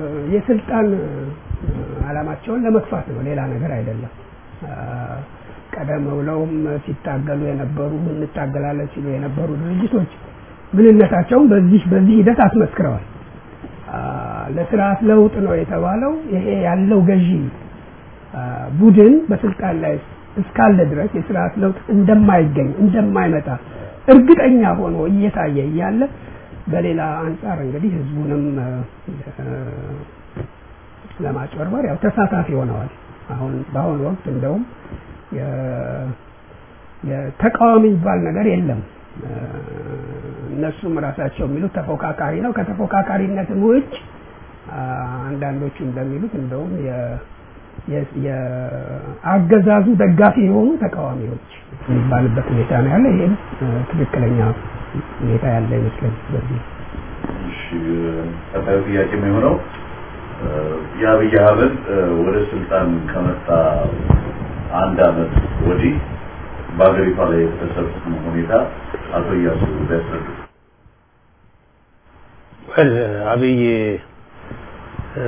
የስልጣን አላማቸውን ለመግፋት ነው ሌላ ነገር አይደለም ቀደም ብለውም ሲታገሉ የነበሩ እንታገላለን ሲሉ የነበሩ ድርጅቶች ምንነታቸውን በዚህ በዚህ ሂደት አስመስክረዋል። አ፣ ለስርዓት ለውጥ ነው የተባለው ይሄ ያለው ገዢ አ፣ ቡድን በስልጣን ላይ እስካለ ድረስ የስርዓት ለውጥ እንደማይገኝ እንደማይመጣ እርግጠኛ ሆኖ እየታየ እያለ በሌላ አንጻር እንግዲህ ህዝቡንም አ፣ አ፣ ለማጭበርበር ያው ተሳታፊ ሆነዋል። አሁን በአሁኑ ወቅት እንደውም የ- የተቃዋሚ የሚባል ነገር የለም። አ፣ እነሱም ራሳቸው የሚሉት ተፎካካሪ ነው። ከተፎካካሪነትም ውጭ አ፣ አንዳንዶቹ እንደሚሉት እንደውም የ- የ- የአገዛዙ ደጋፊ የሆኑ ተቃዋሚዎች የሚባልበት ሁኔታ ነው ያለ። ይሄም አ፣ ትክክለኛ ሁኔታ ያለ ይመስለኛል። በዚህ እሺ ቀጣዩ ጥያቄ የሚሆነው እ፣ የአብይ አህመድ እ፣ ወደ ስልጣን ከመጣ አንድ አመት ወዲህ በሀገሪቷ ላይ የተከሰቱትን ሁኔታ አቶ እያሱ ቢያስረዱ። ወል አብይ እ፣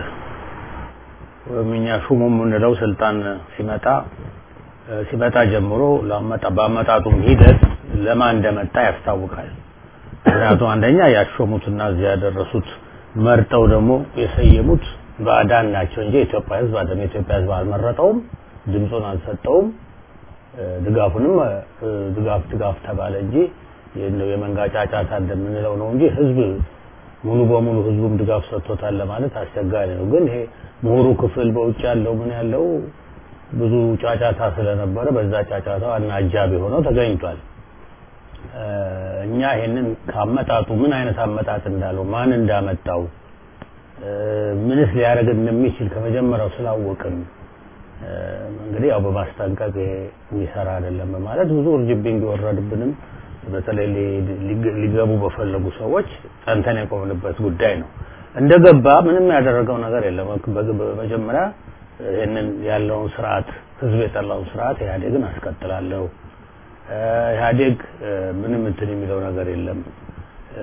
ወይም እኛ ሹሙ የምንለው ስልጣን ሲመጣ እ፣ ሲመጣ ጀምሮ ለአመጣ በአመጣጡም ሂደት ለማን እንደመጣ ያስታውቃል። ምክንያቱም አንደኛ ያሾሙትና እዚያ ያደረሱት መርጠው ደግሞ የሰየሙት ባዕዳን ናቸው እንጂ የኢትዮጵያ ሕዝብ አይደለም። የኢትዮጵያ ሕዝብ አልመረጠውም፣ ድምፁን አልሰጠውም። እ፣ ድጋፉንም እ፣ ድጋፍ ድጋፍ ተባለ እንጂ እንደው የመንጋ ጫጫታ እንደምንለው ነው እንጂ ሕዝብ ሙሉ በሙሉ ሕዝቡም ድጋፍ ሰጥቶታል ለማለት አስቸጋሪ ነው። ግን ይሄ ምሁሩ ክፍል በውጭ ያለው ምን ያለው ብዙ ጫጫታ ስለነበረ በዛ ጫጫታ ዋና አጃቢ ሆነው ተገኝቷል። እ፣ እኛ ይሄንን ከአመጣጡ ምን አይነት አመጣጥ እንዳለው ማን እንዳመጣው እ፣ ምንስ ሊያደርግ እንደሚችል ከመጀመሪያው ስላወቅን እ፣ እንግዲህ ያው በማስጠንቀቅ ይሄ የሚሰራ አይደለም በማለት ብዙ እርጅብኝ ቢወረድብንም በተለይ ሊ- ሊገ- ሊገቡ በፈለጉ ሰዎች ጸንተን የቆምንበት ጉዳይ ነው። እንደገባ ምንም ያደረገው ነገር የለም። በግ- በመጀመሪያ ይህንን ያለውን ስርዓት ህዝብ የጠላውን ስርዓት ኢህአዴግን አስቀጥላለሁ እ፣ ኢህአዴግ እ፣ ምንም እንትን የሚለው ነገር የለም እ፣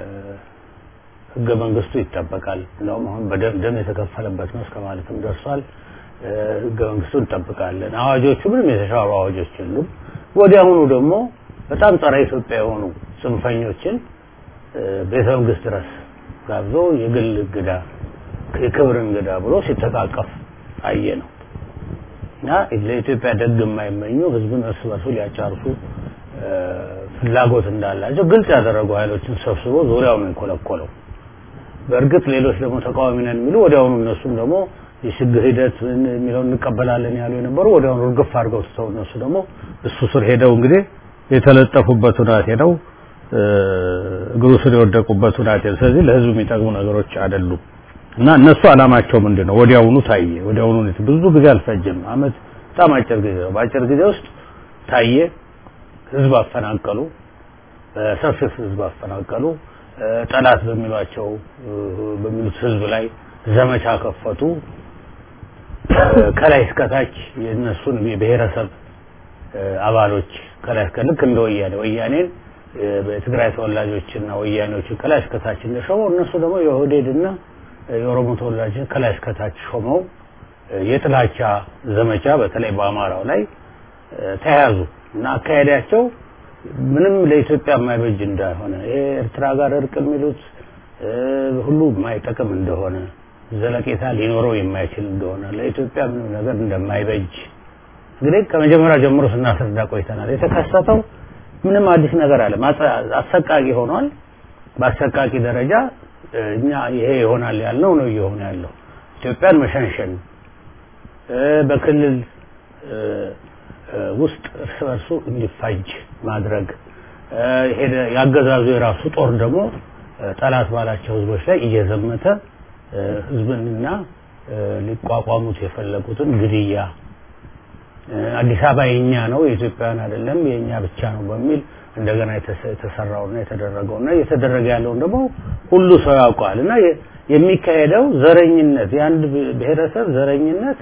ህገ መንግስቱ ይጠበቃል። እንደውም አሁን በደም ደም የተከፈለበት ነው እስከ ማለትም ደርሷል። እ፣ ህገ መንግስቱ እንጠብቃለን። አዋጆቹ ምንም የተሻሩ አዋጆች የሉም። ወዲያውኑ ደግሞ በጣም ጸረ ኢትዮጵያ የሆኑ ጽንፈኞችን እ፣ ቤተ መንግስት ድረስ ጋብዞ የግል እንግዳ የክብር እንግዳ ብሎ ሲተቃቀፍ አየ ነው እና ለኢትዮጵያ ደግ የማይመኙ ህዝብን እርስ በርሱ ሊያጫርሱ እ፣ ፍላጎት እንዳላቸው ግልጽ ያደረጉ ኃይሎችን ሰብስቦ ዙሪያውን ነው የኮለኮለው። በእርግጥ ሌሎች ደግሞ ተቃዋሚ ነን የሚሉ ወዲያውኑ እነሱም ደግሞ የሽግግር ሂደት ምን የሚለውን እንቀበላለን ያሉ የነበሩ ወዲያውኑ እርግፍ አድርገው ትተው እነሱ ደግሞ እሱ ስር ሄደው እንግዲህ የተለጠፉበት ሁናቴ ነው እ፣ እግሩ ስር የወደቁበት ሁናቴ ነው። ስለዚህ ለህዝብ የሚጠቅሙ ነገሮች አይደሉም እና እነሱ አላማቸው ምንድን ነው? ወዲያውኑ ታየ። ወዲያውኑ ነው። ብዙ ጊዜ አልፈጀም። አመት በጣም አጭር ጊዜ ነው። በአጭር ጊዜ ውስጥ ታየ። ህዝብ አፈናቀሉ። ሰፊ ህዝብ አፈናቀሉ። እ፣ ጠላት በሚሏቸው እ፣ በሚሉት ህዝብ ላይ ዘመቻ ከፈቱ። እ፣ ከላይ እስከታች የእነሱን የብሔረሰብ እ፣ አባሎች ከላይ እስከ ልክ እንደ ወያኔ ወያኔን እ፣ በትግራይ ተወላጆችና ወያኔዎችን ከላይ እስከታች እንደሾመው እነሱ ደግሞ የኦህዴድና የኦሮሞ ተወላጆችን ከላይ እስከታች ሾመው እ፣ የጥላቻ ዘመቻ በተለይ በአማራው ላይ እ፣ ተያያዙ እና አካሄዳቸው ምንም ለኢትዮጵያ የማይበጅ እንዳልሆነ ይሄ ኤርትራ ጋር እርቅ የሚሉት እ፣ ሁሉ የማይጠቅም እንደሆነ ዘለቄታ ሊኖረው የማይችል እንደሆነ ለኢትዮጵያ ምንም ነገር እንደማይበጅ እንግዲህ ከመጀመሪያ ጀምሮ ስናስረዳ ቆይተናል። የተከሰተው ምንም አዲስ ነገር አለ አሰቃቂ ሆኗል። በአሰቃቂ ደረጃ እ፣ እኛ ይሄ ይሆናል ያልነው ነው እየሆነ ያለው። ኢትዮጵያን መሸንሸን እ፣ በክልል እ፣ እ፣ ውስጥ እርስ በርሱ እንዲፋጅ ማድረግ እ፣ ሄደ ያገዛዙ የራሱ ጦር ደግሞ እ፣ ጠላት ባላቸው ህዝቦች ላይ እየዘመተ እ፣ ህዝብንና እ፣ ሊቋቋሙት የፈለጉትን ግድያ እ፣ አዲስ አበባ የኛ ነው የኢትዮጵያውያን አይደለም የኛ ብቻ ነው በሚል እንደገና የተሰ- የተሰራውና የተደረገውና እየተደረገ ያለውን ደግሞ ሁሉ ሰው ያውቀዋል እና የ- የሚካሄደው ዘረኝነት የአንድ ብ- ብሔረሰብ ዘረኝነት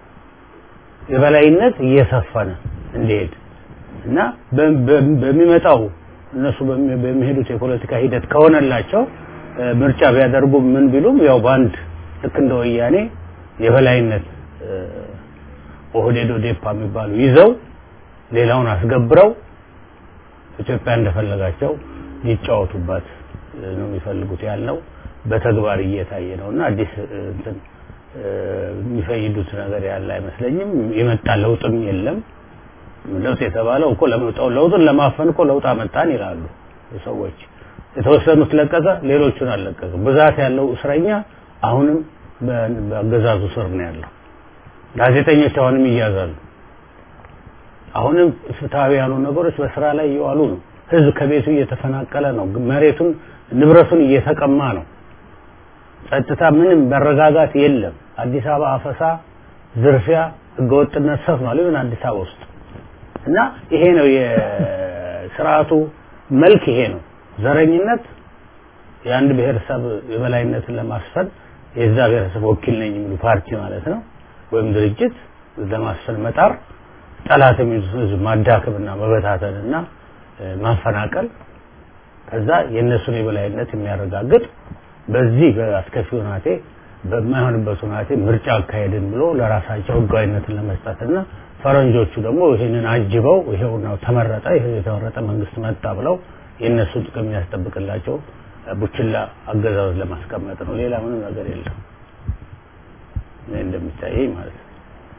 የበላይነት እየሰፈነ እንዲሄድ እና በ- በ- በሚመጣው እነሱ በሚ- በሚሄዱት የፖለቲካ ሂደት ከሆነላቸው እ፣ ምርጫ ቢያደርጉ ምን ቢሉም ያው በአንድ ልክ እንደ ወያኔ የበላይነት እ፣ ኦህዴድ ኦዴፓ የሚባሉ ይዘው ሌላውን አስገብረው ኢትዮጵያ እንደፈለጋቸው ሊጫወቱባት ነው የሚፈልጉት ያልነው በተግባር እየታየ ነው እና አዲስ እንትን የሚፈይዱት ነገር ያለ አይመስለኝም። የመጣ ለውጥም የለም። ለውጥ የተባለው እኮ ለመውጣው ለውጥን ለማፈን እኮ ለውጥ አመጣን ይላሉ ሰዎች። የተወሰኑት ለቀቀ፣ ሌሎቹን አልለቀቅም። ብዛት ያለው እስረኛ አሁንም በአገዛዙ ስር ነው ያለው። ጋዜጠኞች አሁንም ይያዛሉ። አሁንም ፍትሐዊ ያሉ ነገሮች በስራ ላይ እየዋሉ ነው። ህዝብ ከቤቱ እየተፈናቀለ ነው። መሬቱን ንብረቱን እየተቀማ ነው። ጸጥታ ምንም መረጋጋት የለም። አዲስ አበባ አፈሳ፣ ዝርፊያ፣ ህገወጥነት ሰፍኗል። ይሁን አዲስ አበባ ውስጥ እና ይሄ ነው የስርዓቱ መልክ ይሄ ነው። ዘረኝነት የአንድ ብሔረሰብ የበላይነትን ለማስፈን የዛ ብሔረሰብ ወኪል ነኝ የሚሉ ፓርቲ ማለት ነው ወይም ድርጅት ለማስፈን መጣር ጠላት የሚሉት ህዝብ ማዳከምና መበታተንና ማፈናቀል ከዛ የእነሱን የበላይነት የሚያረጋግጥ በዚህ በአስከፊ ሁናቴ በማይሆንበት ሁናቴ ምርጫ አካሄድን ብሎ ለራሳቸው ህጋዊነትን ለመስጠትና ፈረንጆቹ ደግሞ ይህንን አጅበው ይሄው ነው ተመረጠ፣ ይሄ የተመረጠ መንግስት መጣ ብለው የእነሱን ጥቅም የሚያስጠብቅላቸው ቡችላ አገዛዝ ለማስቀመጥ ነው። ሌላ ምንም ነገር የለም። እኔ እንደሚታየኝ ማለት ነው።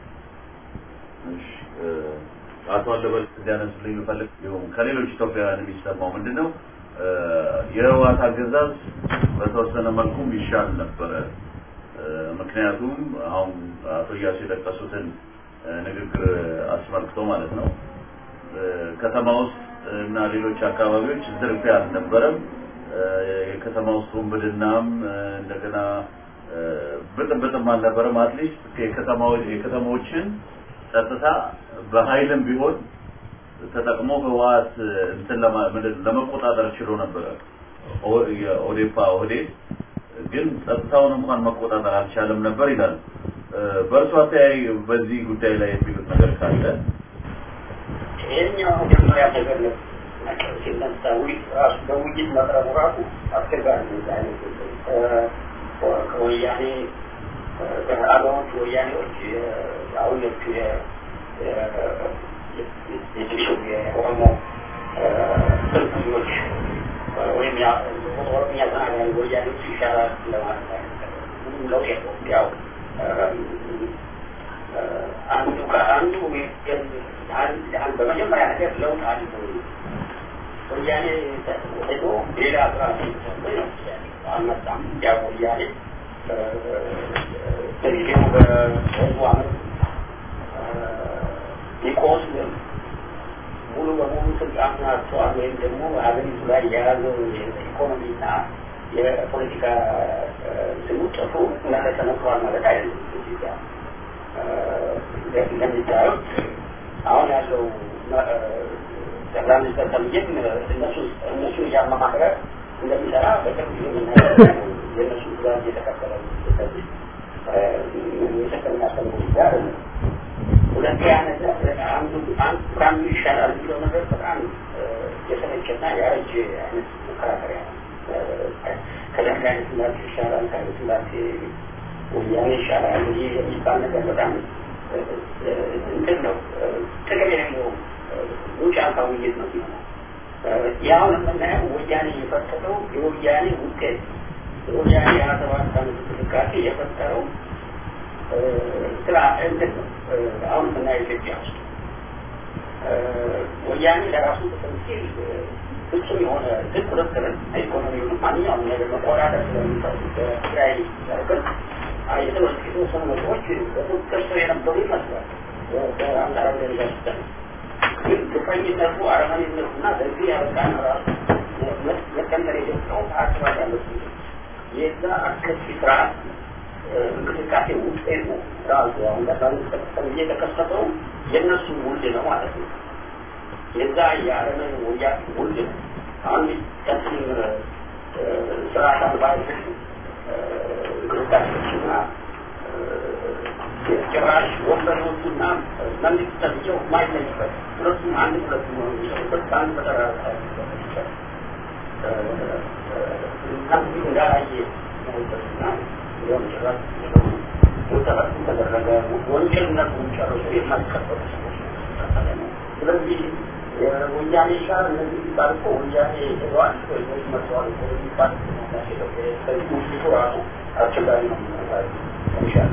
አቶ አለበል እንዲያነሱልኝ የምፈልግ ይሁን ከሌሎች ኢትዮጵያውያን የሚሰማው ምንድን ነው የህወሓት አገዛዝ በተወሰነ መልኩም ይሻል ነበረ። ምክንያቱም አሁን አቶ እያሱ የጠቀሱትን ንግግር አስመልክቶ ማለት ነው ከተማ ውስጥ እና ሌሎች አካባቢዎች ዝርፊያ አልነበረም። የከተማ ውስጥ ውንብድናም እንደገና ብጥብጥም አልነበረም። አትሊስት የከተማዎችን ጸጥታ በኃይልም ቢሆን ተጠቅሞ ህወሓት እንትን ለመቆጣጠር ችሎ ነበረ። የኦዴፓ ኦህዴድ ግን ጸጥታውን እንኳን መቆጣጠር አልቻለም ነበር ይላል። በእርሱ አተያይ በዚህ ጉዳይ ላይ የሚሉት ነገር ካለ ይሄኛው መጀመሪያ ነገር ነው ሲነሳ ራሱ በውይይት መቅረቡ ራሱ አስቸጋሪ ነው። አይነት ከወያኔ አገሮች ወያኔዎች አሁን የትንሹ የኦሮሞ ትርጉኞች ወይም ኦሮምኛ ተናጋሪ ወያኔዎች ይሻላል ለማለት ምንም ለውጥ የለውም። ያው አንዱ ከአንዱ በመጀመሪያ ነገር ለውጥ አለ። ወያኔ ሄዶ ሌላ ስራ አልመጣም። ያው ወያኔ በጊዜው በህዝቡ አመት ሊቆስም ሙሉ በሙሉ ስልጣኑን አጥተዋል ወይም ደግሞ ሀገሪቱ ላይ የያዘው የኢኮኖሚና የፖለቲካ ስሙ ጥፉ እንዳለ ተነግሯል ማለት አይደለም። ኢትዮጵያ እንደሚታዩት አሁን ያለው ጠቅላይ ሚኒስትር ተብዬም እነሱ እነሱ እያማማከረ እንደሚሰራ በቅርብ ጊዜ የምናየው የእነሱ ትእዛዝ እየተከተለ ስለዚህ የሚሰጠን የሚያስተምሩ ጋር ሁለተኛ ነገር አንዱ አንዱ ከአንዱ ይሻላል የሚለው ነገር በጣም የሰለቸና ያረጀ አይነት መከራከሪያ ነው። ከደርግ አይነት ስላሴ ይሻላል፣ ከኃይለ ስላሴ ወያኔ ይሻላል ይህ የሚባል ነገር በጣም እንትን ነው፣ ጥቅም የሌለው ውጭ አልካ ውይይት ነው የሚሆነው። ያሁን የምናየው ወያኔ የፈጠረው የወያኔ ውጤት የወያኔ የሀያ ሰባት ዓመት እንቅስቃሴ የፈጠረው ስራ እንትን ነው። አሁን የምናየው ኢትዮጵያ ውስጥ ወያኔ ለራሱ ጥቅም ሲል ፍጹም የሆነ ህግ ቁጥጥርን ኢኮኖሚውን ማንኛውም ነገር መቆጣጠር ስለሚፈልግ በትግራይ ያርቅል የተወሰኑ ነገሮች በቁጥጥር ስር የነበሩ ይመስላል። በአመራር ደረጃ ሲታይ ግን ግፈኝነቱ አረመኔነቱና በዚህ ያበቃን ራሱ መቀንጠር የጀመረው አስራት ያለት የዛ አስከፊ ስርዓት እንቅስቃሴ ውጤት ነው። ራሱ አሁን ቀጣሉ እየተከሰተው የእነሱ ውልድ ነው ማለት ነው። የዛ የአረመን ወያ ውልድ ነው። አሁን ቀጥል ስርዓት አልባ እንቅስቃሴዎችና ጭራሽ ወንበዴዎቹና መንግስት ተብዬው ማይለይበት ሁለቱም አንድ ሁለቱ ነው የሚሰሩበት በአንድ በተራራ አንዱ እንዳላየ ነውበትና እንዲሁም ጭራሽ ተደረገ ወንጀልነቱን ጨርሶ የማይቀበሉ ሰዎች ነው ስለዚህ ወያኔ ጋር እነዚህ ሲባል እኮ ወያኔ ሄደዋል ወይም መጥተዋል እኮ የሚባል ስለዚህ ውስጡ ራሱ አስቸጋሪ ነው ይሻል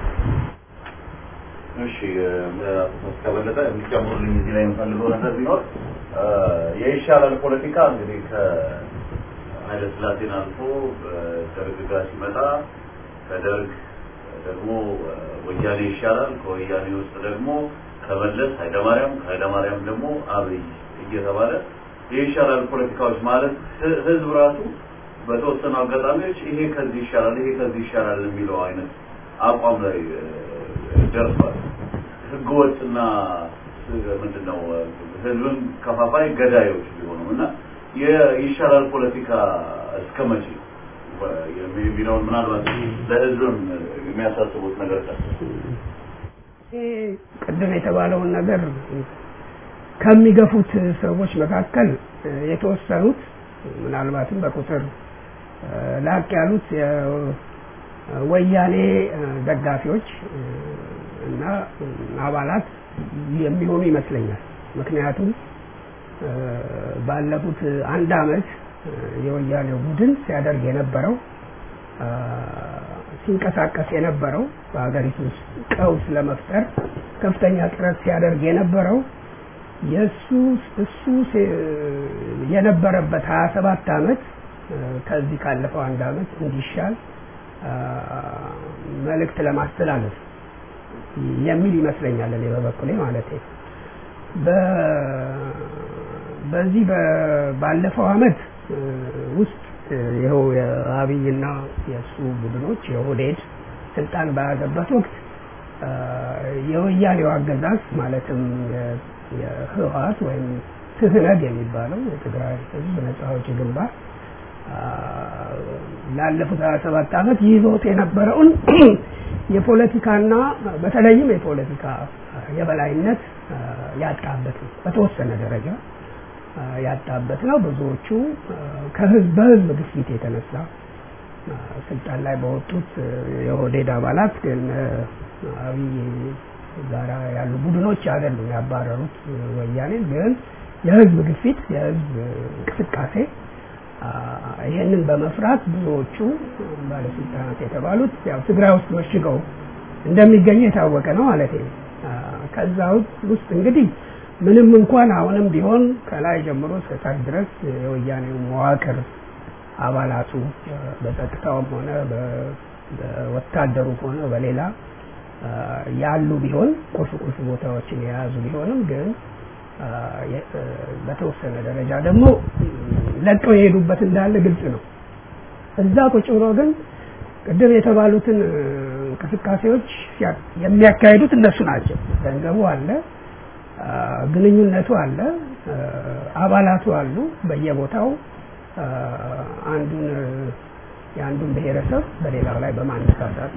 እሺ ከበለጠ የሚጨምሩልኝ እዚህ ላይ የምፈልገው ነገር ቢኖር የይሻላል ፖለቲካ እንግዲህ ከኃይለ ሥላሴን አልፎ ደርግ ጋር ሲመጣ ከደርግ ደግሞ ወያኔ ይሻላል፣ ከወያኔ ውስጥ ደግሞ ከመለስ ኃይለማርያም፣ ከኃይለማርያም ደግሞ አብይ እየተባለ የይሻላል ፖለቲካዎች ማለት ህዝብ ራሱ በተወሰኑ አጋጣሚዎች ይሄ ከዚህ ይሻላል፣ ይሄ ከዚህ ይሻላል የሚለው አይነት አቋም ላይ ደርሷል። ህገወጥና ምንድን ነው ህዝብን ከፋፋይ ገዳዮች ቢሆኑም እና የይሻላል ፖለቲካ እስከ መቼ የሚለውን ምናልባት ለህዝብም የሚያሳስቡት ነገር ካለ ቅድም የተባለውን ነገር ከሚገፉት ሰዎች መካከል የተወሰኑት ምናልባትም በቁጥር ላቅ ያሉት የወያኔ ደጋፊዎች እና አባላት የሚሆኑ ይመስለኛል። ምክንያቱም ባለፉት አንድ አመት የወያኔው ቡድን ሲያደርግ የነበረው ሲንቀሳቀስ የነበረው በሀገሪቱ ውስጥ ቀውስ ለመፍጠር ከፍተኛ ጥረት ሲያደርግ የነበረው የእሱ እሱ የነበረበት ሀያ ሰባት አመት ከዚህ ካለፈው አንድ አመት እንዲሻል መልእክት ለማስተላለፍ የሚል ይመስለኛል እኔ በበኩሌ ማለት ነው። በዚህ ባለፈው አመት ውስጥ ይኸው የአብይና የእሱ ቡድኖች የኦህዴድ ስልጣን በያዘበት ወቅት የወያኔው አገዛዝ ማለትም የህወሀት ወይም ትህነግ የሚባለው የትግራይ ህዝብ ነጻ አውጪ ግንባር ላለፉት ሀያ ሰባት ዓመት ይዞት የነበረውን የፖለቲካና በተለይም የፖለቲካ የበላይነት ያጣበት ነው። በተወሰነ ደረጃ ያጣበት ነው። ብዙዎቹ ከህዝብ በህዝብ ግፊት የተነሳ ስልጣን ላይ በወጡት የኦህዴድ አባላት ግን አብይ ጋራ ያሉ ቡድኖች አይደሉም ያባረሩት ወያኔን ግን የህዝብ ግፊት የህዝብ እንቅስቃሴ ይህንን በመፍራት ብዙዎቹ ባለስልጣናት የተባሉት ያው ትግራይ ውስጥ መሽገው እንደሚገኙ የታወቀ ነው ማለት ነው። ከዛ ውስጥ እንግዲህ ምንም እንኳን አሁንም ቢሆን ከላይ ጀምሮ እስከ ታች ድረስ የወያኔው መዋቅር አባላቱ በጸጥታውም ሆነ በወታደሩ ሆነ በሌላ ያሉ ቢሆን ቁልፍ ቁልፍ ቦታዎችን የያዙ ቢሆንም ግን በተወሰነ ደረጃ ደግሞ ለቀው የሄዱበት እንዳለ ግልጽ ነው። እዛ ቁጭ ብሎ ግን ቅድም የተባሉትን እንቅስቃሴዎች የሚያካሂዱት እነሱ ናቸው። ገንዘቡ አለ፣ ግንኙነቱ አለ፣ አባላቱ አሉ። በየቦታው አንዱን የአንዱን ብሔረሰብ በሌላው ላይ በማነሳሳት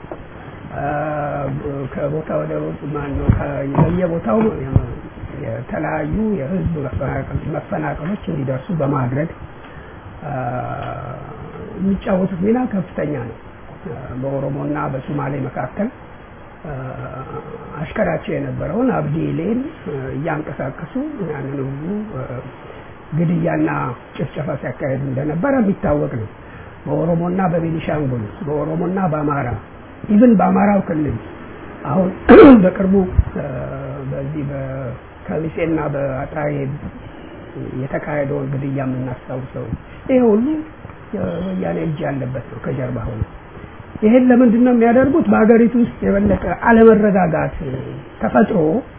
ከቦታ ወደ ማነው በየቦታው የተለያዩ የህዝብ መፈናቀሎች እንዲደርሱ በማድረግ የሚጫወቱት ሚና ከፍተኛ ነው። በኦሮሞና በሶማሌ መካከል አሽከራቸው የነበረውን አብዲሌን እያንቀሳቀሱ ያንን ሁሉ ግድያና ጭፍጨፋ ሲያካሄዱ እንደነበረ የሚታወቅ ነው። በኦሮሞና በቤኒሻንጉል፣ በኦሮሞና በአማራ ኢቭን በአማራው ክልል አሁን በቅርቡ በዚህ በከሚሴና በአጣዬ የተካሄደውን ግድያ የምናስታውሰው ይሄ ሁሉ የወያኔ እጅ ያለበት ነው ከጀርባ ሆነ። ይሄን ለምንድን ነው የሚያደርጉት? በሀገሪቱ ውስጥ የበለጠ አለመረጋጋት ተፈጥሮ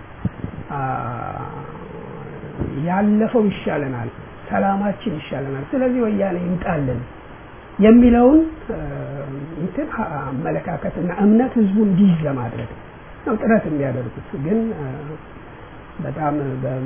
ያለፈው ይሻለናል፣ ሰላማችን ይሻለናል፣ ስለዚህ ወያኔ ይምጣልን የሚለውን እንትን አመለካከትና እምነት ህዝቡ እንዲይዝ ለማድረግ ነው ጥረት የሚያደርጉት። ግን በጣም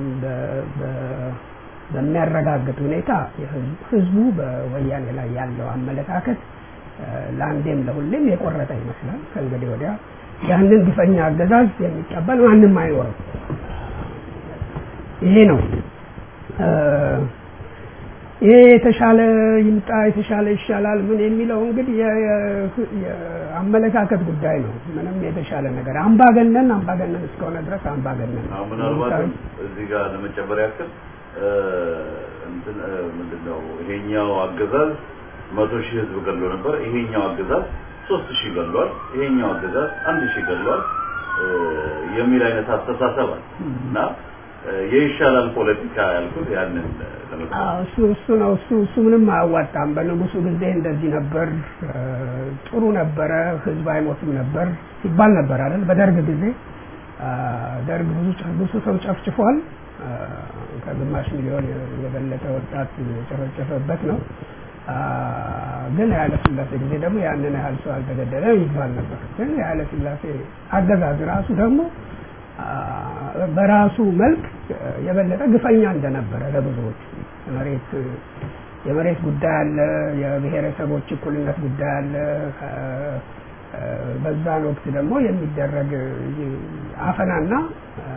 በሚያረጋግጥ ሁኔታ ህዝቡ በወያኔ ላይ ያለው አመለካከት ለአንዴም ለሁሌም የቆረጠ ይመስላል። ከእንግዲህ ወዲያ ያንን ግፈኛ አገዛዝ የሚቀበል ማንም አይኖርም። ይሄ ነው ይሄ የተሻለ ይምጣ የተሻለ ይሻላል ምን የሚለው እንግዲህ የ- የ- የአመለካከት ጉዳይ ነው። ምንም የተሻለ ነገር አምባገነን አምባገነን እስከሆነ ድረስ አምባገነን ነው። አሁን ምናልባትም እዚህ ጋር ለመጨመር ያክል እ፣ እንትን እ፣ ምንድን ነው ይሄኛው አገዛዝ መቶ ሺህ ህዝብ ገሎ ነበር። ይሄኛው አገዛዝ ሶስት ሺህ ገሏል። ይሄኛው አገዛዝ አንድ ሺህ ገሏል እ፣ የሚል አይነት አስተሳሰብ አለ እና እ፣ የይሻላል ፖለቲካ ያልኩት ያንን ለመግለጽ አዎ፣ እሱ እሱ ነው እሱ እሱ ምንም አያዋጣም። በንጉሱ ጊዜ እንደዚህ ነበር፣ እ፣ ጥሩ ነበረ፣ ህዝብ አይሞትም ነበር ሲባል ነበር አይደል? በደርግ ጊዜ አ፣ ደርግ ብዙ ጨ- ብዙ ሰው ጨፍጭፏል። አ፣ ከግማሽ ሚሊዮን የበለጠ ወጣት የጨፈጨፈበት ነው። አ፣ ግን የኃይለ ሥላሴ ጊዜ ደግሞ ያንን ያህል ሰው አልተገደለም ይባል ነበር። ግን የኃይለ ሥላሴ አገዛዝ ራሱ ደግሞ አ፣ በራሱ መልክ የበለጠ ግፈኛ እንደነበረ ለብዙዎች መሬት የመሬት ጉዳይ አለ፣ የብሔረሰቦች እኩልነት ጉዳይ አለ። ከ- አ፣ በዛን ወቅት ደግሞ የሚደረግ አፈናና አ፣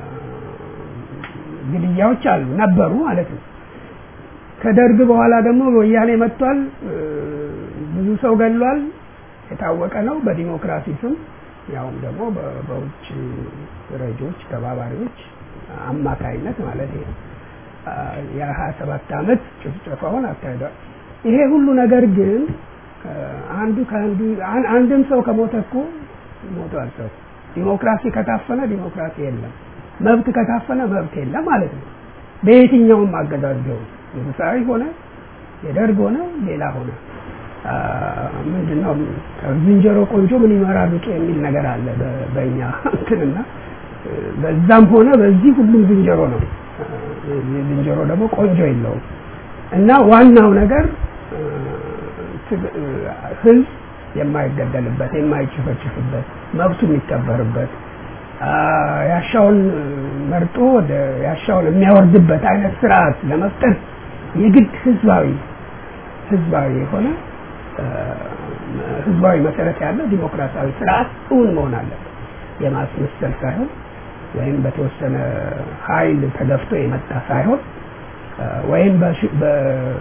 ግድያዎች አሉ ነበሩ ማለት ነው። ከደርግ በኋላ ደግሞ ወያኔ መጥቷል። እ፣ ብዙ ሰው ገሏል። የታወቀ ነው። በዲሞክራሲ ስም ያውም ደግሞ በ- በውጭ ረጆች ተባባሪዎች አማካይነት ማለት ነው። አ፣ የሀያ ሰባት ዓመት ጭፍጨፋውን አካሂዷል። ይሄ ሁሉ ነገር ግን አ፣ አንዱ ከአንዱ አን- አንድም ሰው ከሞተ እኮ ሞቷል ሰው። ዲሞክራሲ ከታፈነ ዲሞክራሲ የለም፣ መብት ከታፈነ መብት የለም ማለት ነው። በየትኛውም አገዛዝ ቢሆን ንጉሳዊ ሆነ የደርግ ሆነ ሌላ ሆነ አ፣ ምንድነው ዝንጀሮ ቆንጆ ምን ይመራል ሩጡ የሚል ነገር አለ በ- በእኛ እንትንና እ፣ በዛም ሆነ በዚህ ሁሉም ዝንጀሮ ነው። አ፣ ዝንጀሮ ደግሞ ቆንጆ የለውም እና ዋናው ነገር እ፣ ትግ- እ፣ ህዝብ የማይገደልበት የማይጨፈጭፍበት መብቱ የሚከበርበት አ፣ ያሻውን እ፣ መርጦ ወደ ያሻውን የሚያወርድበት አይነት ስርዓት ለመፍጠር የግድ ህዝባዊ ህዝባዊ የሆነ እ፣ ህዝባዊ መሰረት ያለው ዲሞክራሲያዊ ስርዓት እውን መሆን አለበት። የማስመሰል ሳይሆን ወይም በተወሰነ ኃይል ተገፍቶ የመጣ ሳይሆን እ፣ ወይም በሽ- በ-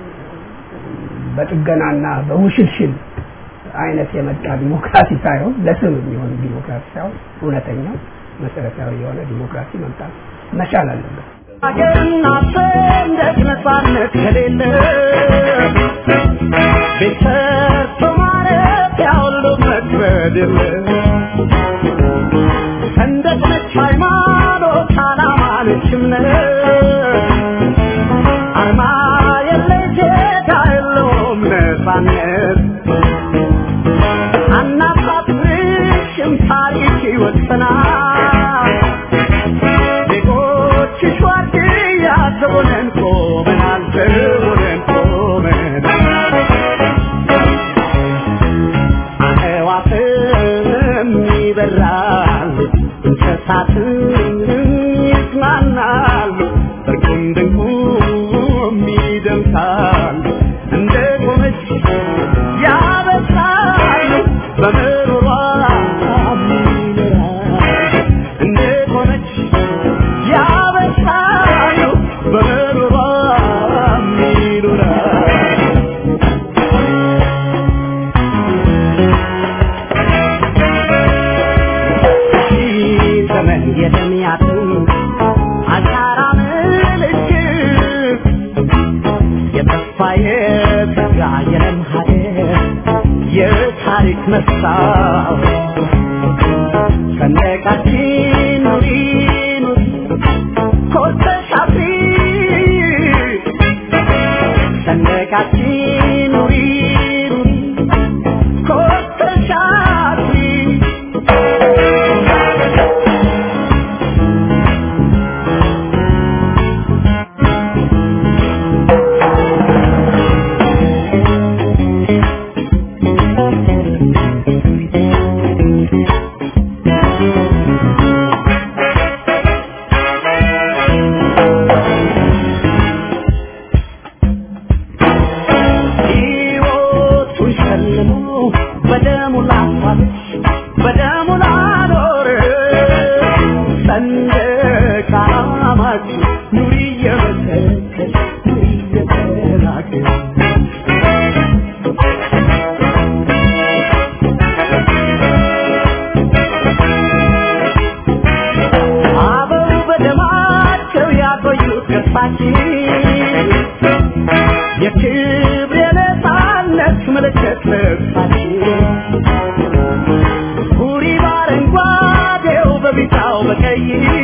በጥገናና በውሽልሽል አይነት የመጣ ዲሞክራሲ ሳይሆን ለስም የሚሆን ዲሞክራሲ ሳይሆን እውነተኛው መሰረታዊ የሆነ ዲሞክራሲ መምጣት መቻል አለበት። ሀገርና ሰንደቅ ነፃነት ከሌለ ቤት ሰርቶ ማረፊያ ሁሉ መክበድ የለ ሰንደቅ ነች ሃይማኖት ዓላማ ነች እምነት አርማ የለይ ዜጋ የለውም ነፃነት አናሳፍርሽም ታሪክ ይወሰናል ዜጎችሽ ዋርድያ ዘቦነን ቆመናል ዘቦነን ቆመናል አዕዋፍም ይበራሉ እንስሳትም ይዝናናሉ እርቁም ድንቁም ይደምሳሉ እንደ ቆመች ያበሳሉ በምሮሯ ይኖራሉ እንደ ቆመች ያበሳሉ በምሮሯ ይኖራሉ ዘመን የደሚያቱ አሻራ ምልክት የተስፋ የጸጋ የለም ሀገር የታሪክ መስታወት ሰንደቃችን ኑሪ ኑሪ ኮርተሽ አፍሪ ሰንደቃችን ኑሪ ኑሪ ኮርተሽ አፍሪ ሕይወቱን ሸልሞ በደሙ ላፋለች በደሙ ላኖር ሰንደቅ ዓላማችን ኑሪ እየመሰከች ኑሪ እየተራ ያቆዩት ገጽታችን የክብር የነፃነት ምልክት ልብሳችን ሁሪ በአረንጓዴው በቢጫው በቀይ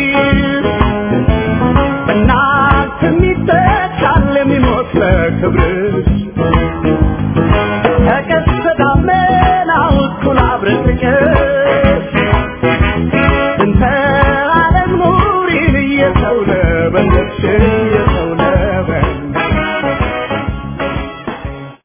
በእናት የሚተካል የሚሞት ለክብርሽ ተቀስተ ደመናው እኩል አብረን ፍቅር